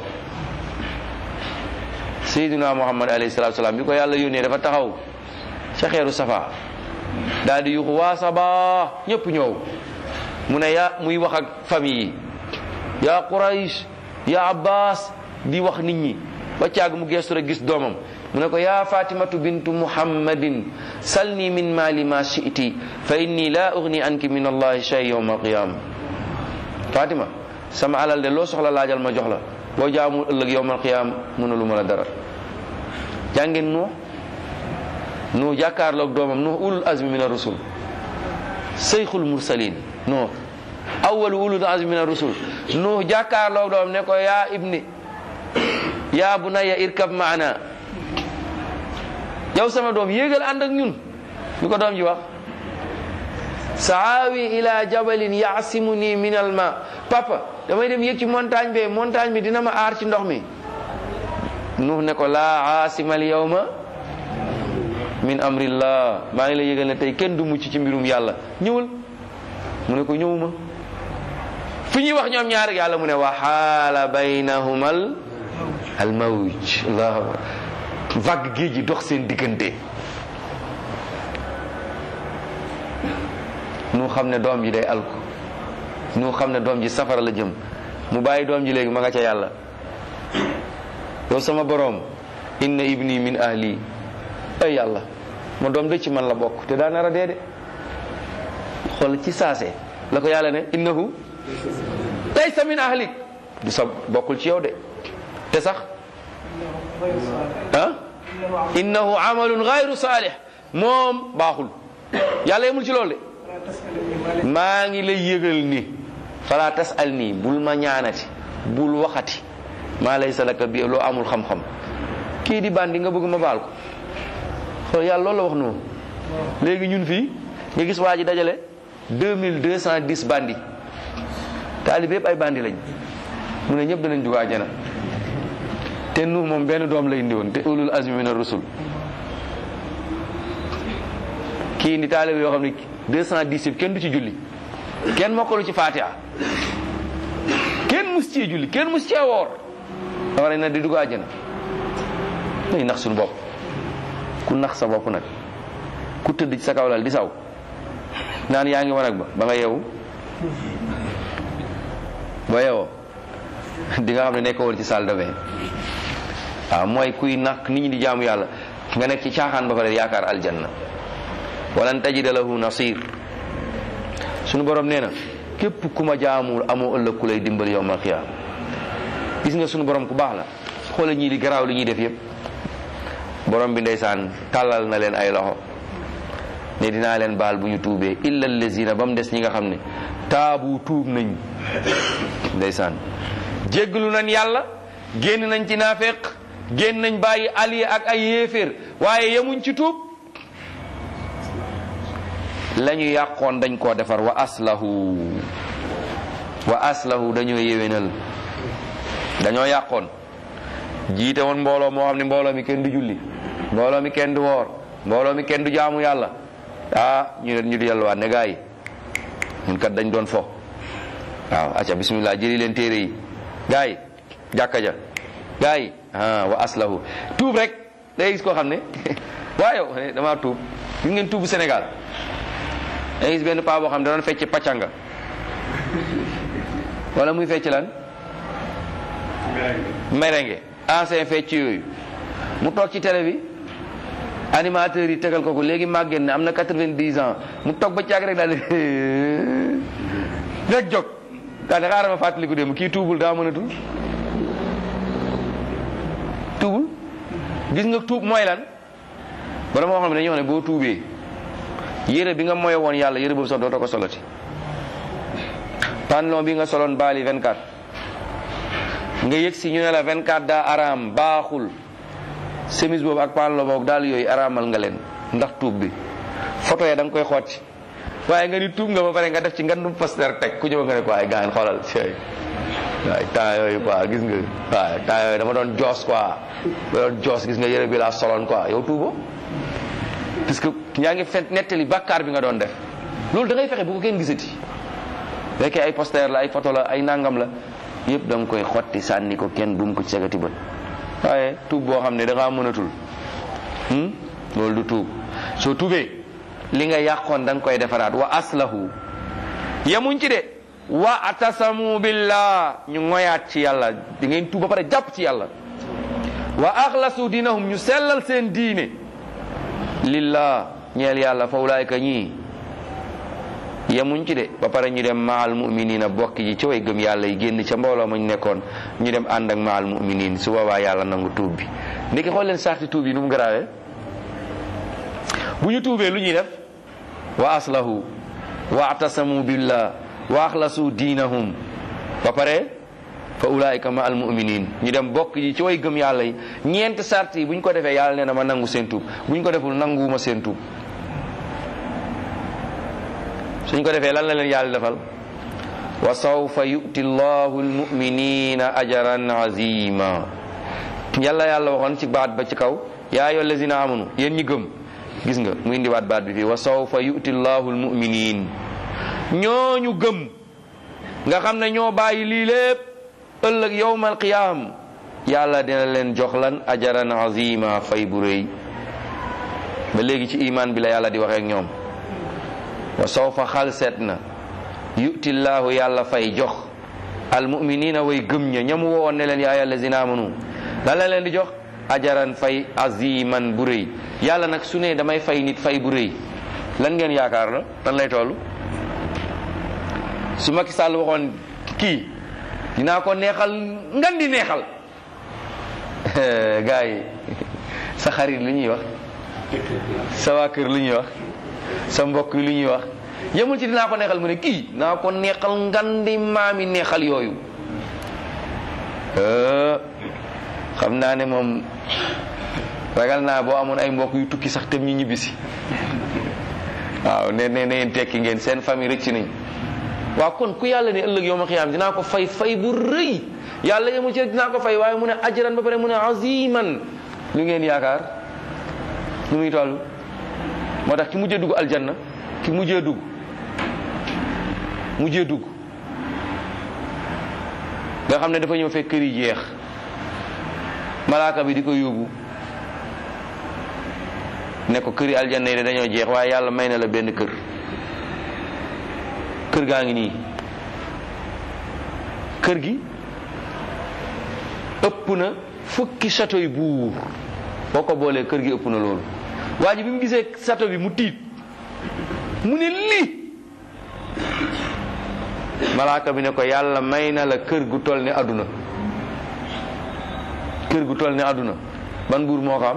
sayyidina muhammad alayhi salatu salaam bi ko yàlla yónnee dafa taxaw ca xeeru safa daal di yuxu waa saba ñëpp ñëw mu ne ya muy wax ak famille yi yaa quraish ya abbas di wax nit ñi ba caag mu geestu rek gis doomam mu ne ko yaa fatimatu bintu muhammadin salni min mali ma shi'ti fa inni la ugni anki min allahi shay yawma alqiyama fatima sama alal de loo soxla laajal ma jox la boo jaamul ëllëg yawma alqiyama mënalu ma la dara jàngeen nuux nuux jàkkaarloog doomam nuux ulul azmi min ar-rusul seyxul mursalin nuux awalu ulul azmi min ar-rusul nuux jàkkaarloog doomam ne ko yaa ibni yaa bunayya irkab maana yow sama doom yéegal ànd ak ñun lu ko doom ji wax saawi ila jabalin yaasimuni min al ma papa damay dem yéeg ci montagne bi montagne bi dina ma aar ci ndox mi nuux ne ko laa aasima al yawma min amrillah maa ngi la yégal ne tey kenn du mucc ci mbirum yàlla ñëwal mu ne ko ñëwuma fi ñuy wax ñoom ñaar yàlla mu ne wa xaala baynahumal al mawj allahu akbar vague géej gi dox seen diggante nu xam ne doom ji day alku nu xam ne doom ji safara la jëm mu bàyyi doom ji léegi ma nga ca yàlla yow sama boroom inna ibni min ahli ay yàlla ma doom de ci man la bokk te daa nar a dee de xool ci saase la ko yàlla ne innahu laysa min ahlik du sa bokkul ci yow de te sax ah innahu amalun gayru saalih moom baaxul yàlla yemul ci loolu de maa ngi lay yëgal ni fala tasal nii bul ma ñaanati bul waxati maa laysa laka bi loo amul xam-xam kii di bandi nga bëgg ma baal ko xool yàlla loolu la wax noonu léegi ñun fii nga gis waa ji dajale deux mille deux cent dix bandi taalib yëpp ay bandi lañ mu ne ñëpp danañ dugg àjjana te nu moom benn doom la indi woon te ulul azmi min ar-rusul kii indi taalib yoo xam ne deux cent dix yëpp kenn du ci julli kenn mokkalu ci fatiha kenn mus cee julli kenn mus cee woor da war na di dugg àjjana day nax suñu bopp ku nax sa bopp nag ku tëdd ci sa kaw lal di saw naan yaa ngi wanag ba ba nga yeewu ba yeewoo di nga xam ne nekkoo woon ci salle de bain waaw mooy kuy nax nit ñi di jaamu yàlla nga nekk ci caaxaan ba pare yaakaar aljanna walan tajida lahu nasir sunu borom nee na képp ku ma jaamul amoo ëllëg ku lay dimbali yowmal xiyaam gis nga sunu borom ku baax la xoola ñii di garaaw li ñuy def yëpp borom bi ndeysaan tàllal na leen ay loxo ne dinaa leen baal bu ñu tuubee illa allazina ba mu des ñi nga xam ne taabu tuub nañ ndeysaan jéggalu nañ yàlla génn nañ ci naafeq génn nañ bàyyi allié ak ay yéeféer waaye yemuñ ci tuub la ñu yàqoon dañ koo defar wa aslahu wa aslahu dañoo yéwénal dañoo yàqoon jiite woon mbooloo moo xam ne mbooloo mi kenn du julli mbooloo mi kenn du woor mbooloo mi kenn du jaamu yàlla ah ñu ne ñu di yàlluwaat ne gaa yi ñun kat dañ doon fo waaw acca bismillah jëli leen téere yi gaa yi jàkka ja gaa yi ah wa aslahu tuub rek day gis koo xam ne waa yow damaa tuub gis ngeen tuubu Sénégal day gis benn paa boo xam ne da doon fecc pàccanga wala muy fecc lan merengue ancien fecc yooyu mu toog ci télé bi animateur yi tegal ko ko léegi màgget ne am na quatre-vingt-dix ans mu toog ba caag rek daal rek jóg daal di xaaral ma fàttaliku dem kii tuubul daa mënatul tuubul gis nga tuub mooy lan bara moo xam ne dañoo ne boo tuubee yére bi nga moye woon yàlla yére boobu sax dootoo ko soloti pantalon bi nga soloon baali 24 nga yëg si ñu ne la 24 daa araam baaxul chemise boobu ak pantalon boobu daal yooyu araamal nga leen ndax tuub bi photo ya da nga koy xotti waaye nga ni tuub nga ba pare nga def ci ngandum poster teg ku ñëw nga ne ko ay gaan xoolal cey waaye temps yooyu quoi gis nga waaye temps yooyu dama doon joos quoi dama doon joos gis nga yére bi laa soloon quoi yow tuubo parce que yaa ngi fent nettali bàkkaar bi nga doon def loolu da ngay fexe bu ko kenn gisati fekkee ay poster la ay photo la ay nangam la yëpp da nga koy xotti sànni ko kenn bu mu ko cegati bët waaye tuub boo xam ne da ngaa mënatul loolu du tuub soo tuubee li nga yàqoon da nga koy defaraat wa aslahu yemuñ ci de wa atasamu billah ñu ngoyaat ci yàlla di ngeen tuub ba pare jàpp ci yàlla wa axlasu dinahum ñu sellal seen diine lillah ñeel yàlla fa ulaayka ñii yemuñ ci de ba pare ñu dem maal muminina bokk ji ci way gëm yàlla yi génn ca mbooloo ma ñu nekkoon ñu dem ànd ak maal muminin su boobaa yàlla nangu tuub bi ndiki xool leen sarti tuub yi nu mu garaawee bu ñu tuubee lu ñuy def wa aslahu wa atasamu billah wa axlasu diinahum ba pare fa ulaayika ma al muminin ñu dem bokk ji ci way gëm yàlla yi ñeent sart yi bu ñu ko defee yàlla nee na ma nangu seen tuub bu ñu ko deful nanguwuma seen tuub suñ ko defee lan la leen yàlla defal wa sawfa yu'ti llahu almuminina ajran azima yàlla yàlla waxoon ci baat ba ci kaw yaa ayyuha allazina amanu yéen ñi gëm gis nga mu indiwaat baat bi fii wa sawfa yu'ti llahu almuminin ñooñu gëm nga xam ne ñoo bàyyi lii lépp ëllëg yowmal qiyaam yàlla dina leen jox lan ajaran azima fay bu rëy ba léegi ci iman bi la yàlla di waxee ak ñoom wa sawfa xal seet na yu'tillaahu yàlla fay jox almuminina way gëm ña ñamu woon ne leen yaa ayyuha allazina amanu lan la leen di jox ajaran fay aziman bu rëy yàlla nag su ne damay fay nit fay bu rëy lan ngeen yaakaar la lan lay toll su Macky Sall waxoon kii dinaa ko neexal ngan di neexal gars yi sa xarit lu ñuy wax sa waa kër lu ñuy wax sa mbokk yi lu ñuy wax yemul ci dinaa ko neexal mu ne kii naa ko neexal ngandi maami neexal yooyu xam naa ne moom ragal naa boo amoon ay mbokk yu tukki sax tem ñu ñibbisi waaw ne ne neen tekki ngeen seen famille rëcc nañ waaw kon ku yàlla ne ëllëg yowma xiyaam dinaa ko fay fay bu rëy yàlla yemul ci dinaa ko fay waaye mu ne ajran ba pare mu ne aziman lu ngeen yaakaar lu muy toll moo tax ki mujjee dugg aljanna ki mujjee dugg mujjee dugg nga xam ne dafa ñëw fekk kër yi jeex malaaka bi di ko yóbbu ne ko këri aljanna yi de dañoo jeex waaye yàlla may na la benn kër kër gaa ngi nii kër gi ëpp na fukki château yi buur boo ko boolee kër gi ëpp na loolu waa ji bi mu gisee château bi mu tiit mu ne lii malaaka bi ne ko yàlla may na la kër gu toll ni àdduna kër gu toll ni àdduna ban buur moo ko am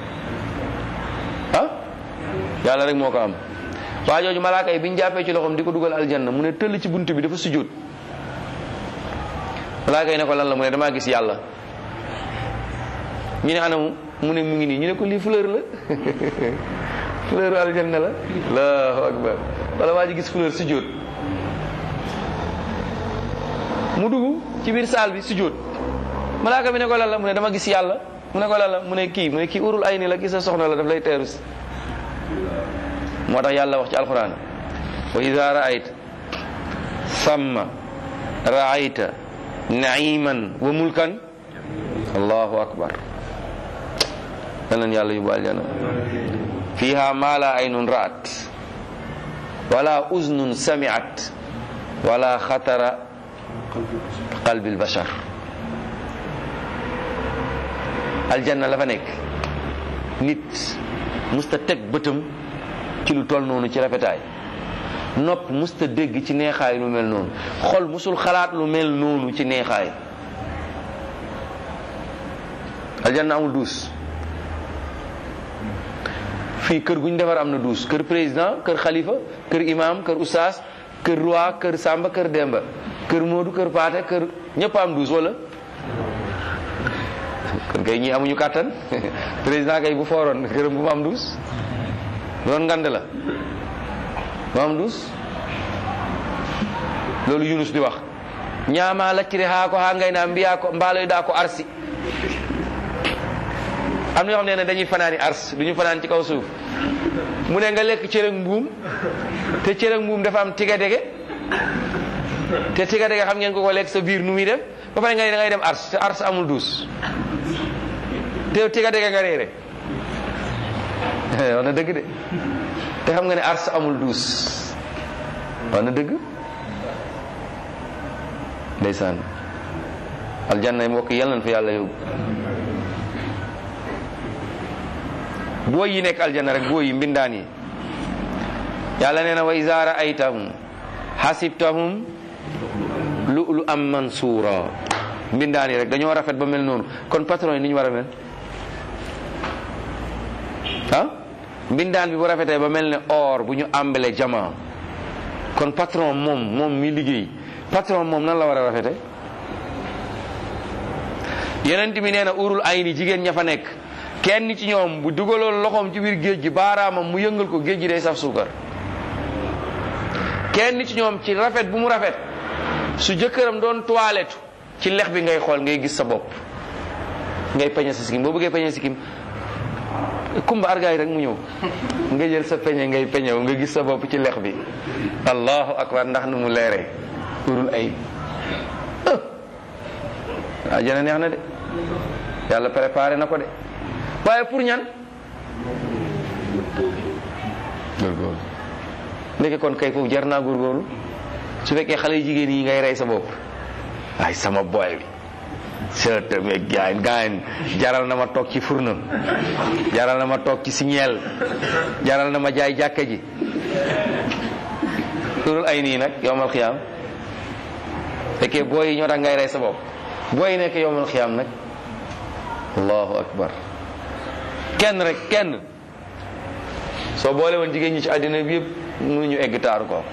ah yàlla rek moo ko am waa jooju malaaka yi bi ñu jàppee ci loxoom di ko dugal aljanna mu ne tëll ci bunt bi dafa sujjóot malaaka yi ne ko lan la mu ne damaa gis yàlla ñu ne anamu mu ne mu ngi nii ñu ne ko lii fleur la fleur aljanna la allahu akbar wala waa ji gis fleur sujjóot mu dugg ci biir saal bi sujjóot malaaka bi ne ko lan la mu ne dama gis yàlla mu ne ko lan la mu ne kii mu ne kii urul ay ni la gis sa soxna la daf lay teeru si moo tax yàlla wax ci alquran wa ida raayta samma raayta naiman wa mulkan allahu akbar danan yàlla yóbbu aljana fiha ma la aynun ra'at wala uznun sami'at wala xatara qalbi albashar aljanna la fa nekk nit musta teg bëtam ci lu toll noonu ci rafetaay nopp musta dégg ci neexaay lu mel noonu xol musul xalaat lu mel noonu ci neexaay aljanna amul duus fii kër gu ñu defar am na duus kër président kër xalifa kër imam kër oustaz kër roi kër samba kër demba kër moodu kër paate kër ñëpp am duus wala kon kay ñii amuñu kàttan président kay bu fooroon këram bu mu am duus doon ngand la bu am duus loolu yunus di wax ñaama lacciri haa ko haa ngay naa mbiyaa ko mbaaloy daa ko arsi am na yoo xam ne ne dañuy fanaani ars du ñu fanaan ci kaw suuf mu ne nga lekk cërëg mbuum te cërëg mbuum dafa am tiga dege te tiga dege xam ngeen ko ko lekk sa biir nu muy def ba pare nga ne da ngay dem ars te ars amul duus te tiga dege nga réere wax na dëgg de te xam nga ne ars amul duus wax na dëgg ndeysaan aljanna mbokk yal nañ fa yàlla yóbbu booy yi nekk aljanna rek booy yi mbindaan yi yàlla nee na wa iza ra'aytahum hasibtahum lu'lu am mansura mbindaan yi rek dañoo rafet ba mel noonu kon patron yi ni ñu war a mel ah mbindaan bi bu rafetee ba mel ne or bu ñu àmbale jama kon patron moom moom mi liggéey patron moom nan la war a rafete yeneen bi nee na urul ay ni jigéen ña fa nekk kenn ci ñoom bu dugaloon loxoom ci biir géej gi baaraamam mu yëngal ko géej gi day saf suukar kenn ci ñoom ci rafet bu mu rafet su jëkkëram doon toilette ci lex bi ngay xool ngay gis sa bopp ngay peñe sa sikkim boo bëggee peñe sikkim kumba argaay rek mu ñëw nga jël sa peñe ngay peñew nga gis sa bopp ci lex bi allahu akbar ndax nu mu leeree urul ay ah jana neex na de yàlla préparé na ko de waaye pour ñan góorgóorlu ndeke kon kay foofu jar naa góorgóorlu su fekkee xale yu jigéen yi ngay rey sa bopp ay sama boy bi sëtë me gaañ gaañ jaral na ma toog ci furna jaral na ma toog ci signeel jaral na ma jaay jàkka ji turul ay nii nag yowmal xiyaam fekkee booy yi ñoo tax ngay rey sa bopp booy yi nekk yowmal xiyaam nag allahu akbar kenn rek kenn soo boole woon jigéen ñi ci àddina bi yëpp mënuñu egg taaru ko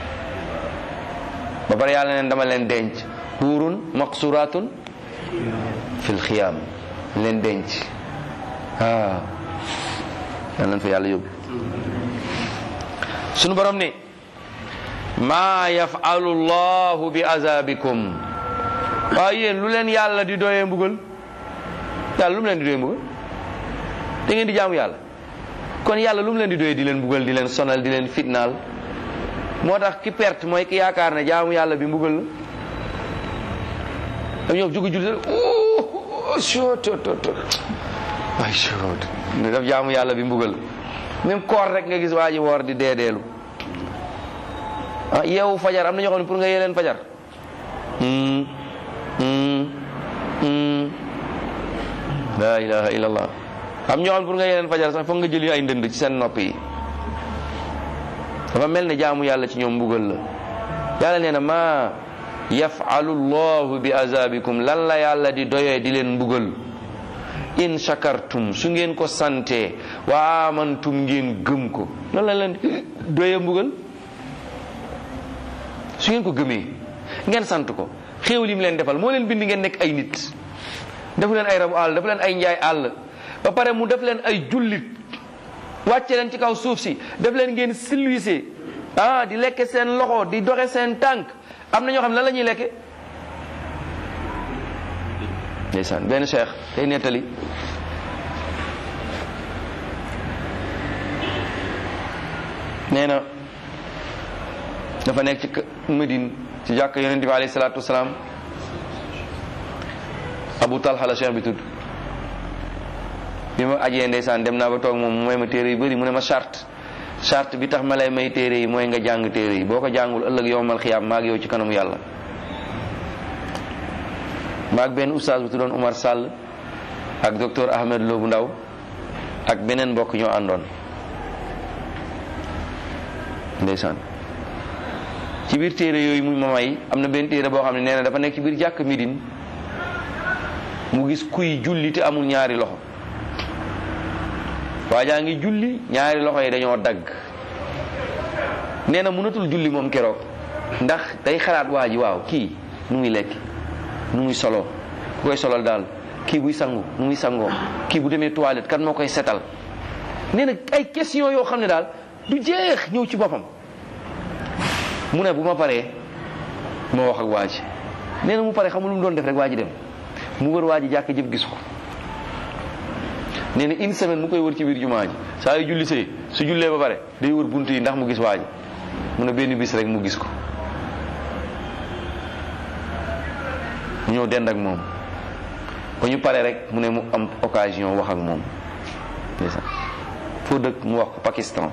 ba pare yàlla neen dama leen denc huurun maqsuratun fil xiyaam leen denc ah yal nañ fa yàlla yóbbu sunu borom ne maa yafalu llahu bi azabikum waaye yéen lu leen yàlla di doyee mbugal yàlla lu mu leen di doyee mbugal da ngeen di jaamu yàlla kon yàlla lu mu leen di doyee di leen mbugal di leen sonal di leen fitnaal moo tax ki perte mooy ki yaakaar ne jaamu yàlla bi mbugal la dam ñoom jugu julli sottt waay sot ne daf jaamu yàlla bi mbugal même koor rek nga gis waa ji woor di deedeelu ah yeewu fajar am na ñoo xam ne pour nga yee leen fajar la ilaha illallah am ñoo xam ne pour nga yee leen fajar sax foog nga jëli ay ndënd ci seen nopp yi dafa mel ne jaamu yàlla ci ñoom mbugal la yàlla nee na ma yafalu llahu bi azabikum lan la yàlla di doyee di leen mbugal in shakartum su ngeen ko sante wa amantum ngeen gëm ko loolu la leen doye mbugal su ngeen ko gëmee ngeen sant ko xéewal yi mu leen defal moo leen bind ngeen nekk ay nit defu leen ay rabu àll defu leen ay njaay àll ba pare mu def leen ay jullit wàcce leen ci kaw suuf si def leen ngeen silwise ah di lekke seen loxo di doxe seen tànk am na ñoo xam ne lan la ñuy lekke ndeysaan benn cheikh day nettali nee na dafa nekk ci Medine ci jàkk yonent bi alayhi salaatu wasalaam Abu Talha la cheikh bi tudd bi ma ajee ndeysaan dem naa ba toog moom mu may ma téere yu bëri mu ne ma charte charte bi tax ma lay may téere yi mooy nga jàng téere yi boo ko jàngul ëllëg yowmal xiyaam maag yow ci kanamu yàlla maag benn oustaz bu tuddoon Umar Sall ak docteur Ahmed Lo bu ndaw ak beneen mbokk ñoo àndoon ndeysaan ci biir téere yooyu muy ma may am na benn téere boo xam ne nee na dafa nekk ci biir jàkk Midine mu gis kuy julli te amul ñaari loxo waa jaa ngi julli ñaari loxo yi dañoo dagg nee na mënatul julli moom keroog ndax day xalaat waa ji waaw kii nu muy lekk nu muy solo ku koy solal daal kii buy sangu nu muy sangoo kii bu demee toilette kan moo koy setal nee na ay question yoo xam ne daal du jeex ñëw ci boppam mu ne bu ma paree ma wax ak waa ji nee na mu pare xamul lu mu doon def rek waa ji dem mu wër waa ji jàkk jëpp gis ko nee na une semaine mu koy wër ci biir jumaa ji saa yu julli see su jullee ba pare day wër bunt yi ndax mu gis waa ji mu ne benn bis rek mu gis ko mu ñëw dend ak moom ba ñu pare rek mu ne mu am occasion wax ak moom ndeysaan foo dëkk mu wax ko Pakistan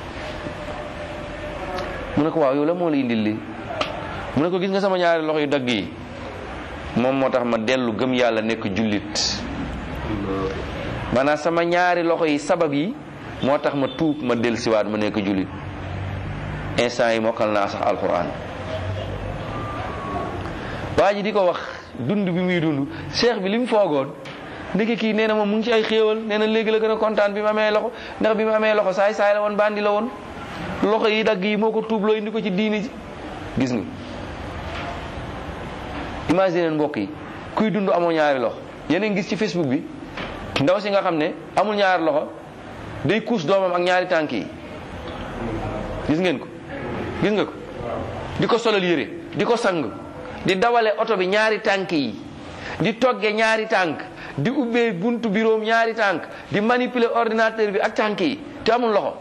mu ne ko waaw yow la moo la indil li mu ne ko gis nga sama ñaari loxo yu dagg yi moom moo tax ma dellu gëm yàlla nekk jullit maanaam sama ñaari loxo yi sabab yi moo tax ma tuub ma del siwaat ma nekk jullit instant yi mokkal naa sax alquran waa ji di ko wax dund bi muy dund cheikh bi li mu foogoon ndeke kii nee na moom mu ngi ci ay xéewal nee na léegi la gën a kontaan bi mu amee loxo ndax bi mu amee loxo saay saay la woon bandi la woon loxo yi dagg yi moo ko tuubloo indi ko ci diini ji gis nga imagine mbokk yi kuy dund amoo ñaari loxo yeneen gis ci facebook bi ndaw si nga xam ne amul ñaari loxo day kuus doomam ak ñaari tànk yi gis ngeen ko gis nga ko di ko solal yére di ko sang di dawale oto bi ñaari tànk yi di togge ñaari tànk di ubbee buntu biroom ñaari tànk di manipuler ordinateur bi ak tànk yi te amul loxo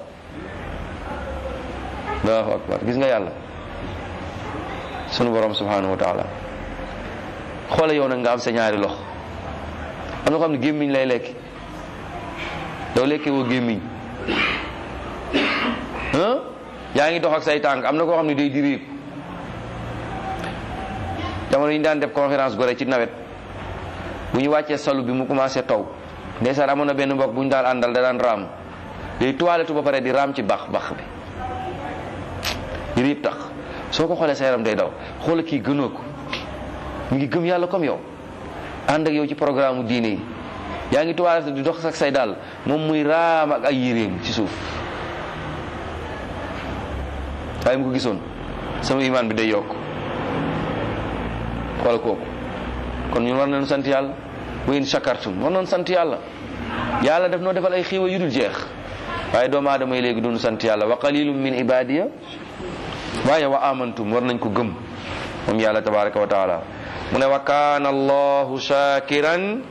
allahu akbar gis nga yàlla sunu borom subhanahu wa taala xoole yow nag nga am sa ñaari loxo am na ko xam ne gémmiñ lay lekk doo lekkee woo gémmiñ yaa ngi dox ak say tànk am na koo xam ne day diriiku jamono yi ñu daan def conférence gore ci nawet bu ñu wàccee salu bi mu commencé taw ndeysaan amoon na benn mbokk bu ñu daan àndal da daan raam day toilette ba pare di raam ci bax bax bi riib tax soo ko xoolee sa yaram day daw xoola kii gënoo ko mu ngi gëm yàlla comme yow ànd ak yow ci programme diine yi yaa ngi toilette di dox ak say dàll moom muy raam ak ay yéreem ci suuf waaye mu ko gisoon sama imaan bi day yokk xool kooku kon ñun war nañu sant yàlla wa in shakartum war nañu sant yàlla yàlla daf noo defal ay xiiwa yu dul jeex waaye doomu aadama yi léegi duñu sant yàlla wa qalilum min ibadiya waaye wa amantum war nañ ko gëm moom yàlla tabaraka wa taala mu ne wa kaana allahu shakiran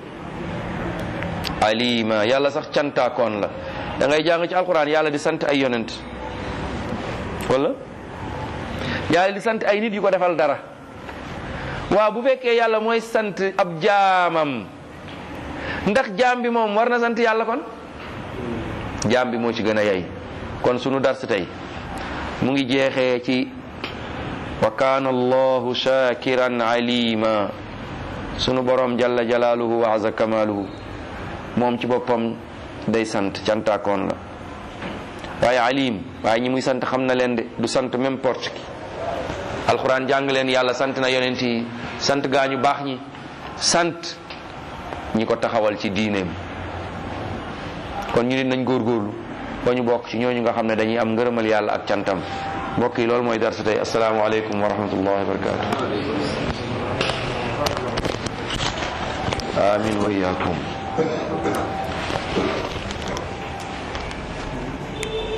alima yàlla sax cantaakoon la da ngay jàng ci alquran yàlla di sant ay yonent wala yàlla di sant ay nit yu ko defal dara waaw bu fekkee yàlla mooy sant ab jaamam ndax jaam bi moom war na sant yàlla kon jaam bi moo ci gën a yey kon sunu dars tey mu ngi jeexee ci wa kaana allahu shakiran alima sunu borom jalla jalaaluhu wa aza kamaaluhu moom ci boppam day sant cantaakoon la waaye alim waaye ñi muy sant xam na leen de du sant n'importe qui alxuraan jàng leen yàlla sant na yonent yi sant gaañu baax ñi sant ñi ko taxawal ci diineem kon ñu nit nañ góorgóorlu ba ñu bokk ci ñooñu nga xam ne dañuy am ngërëmal yàlla ak cantam mbokk yi loolu mooy darsa tey asalaamaaleykum wa rahmatullahi wa barakatu amin wa iyakum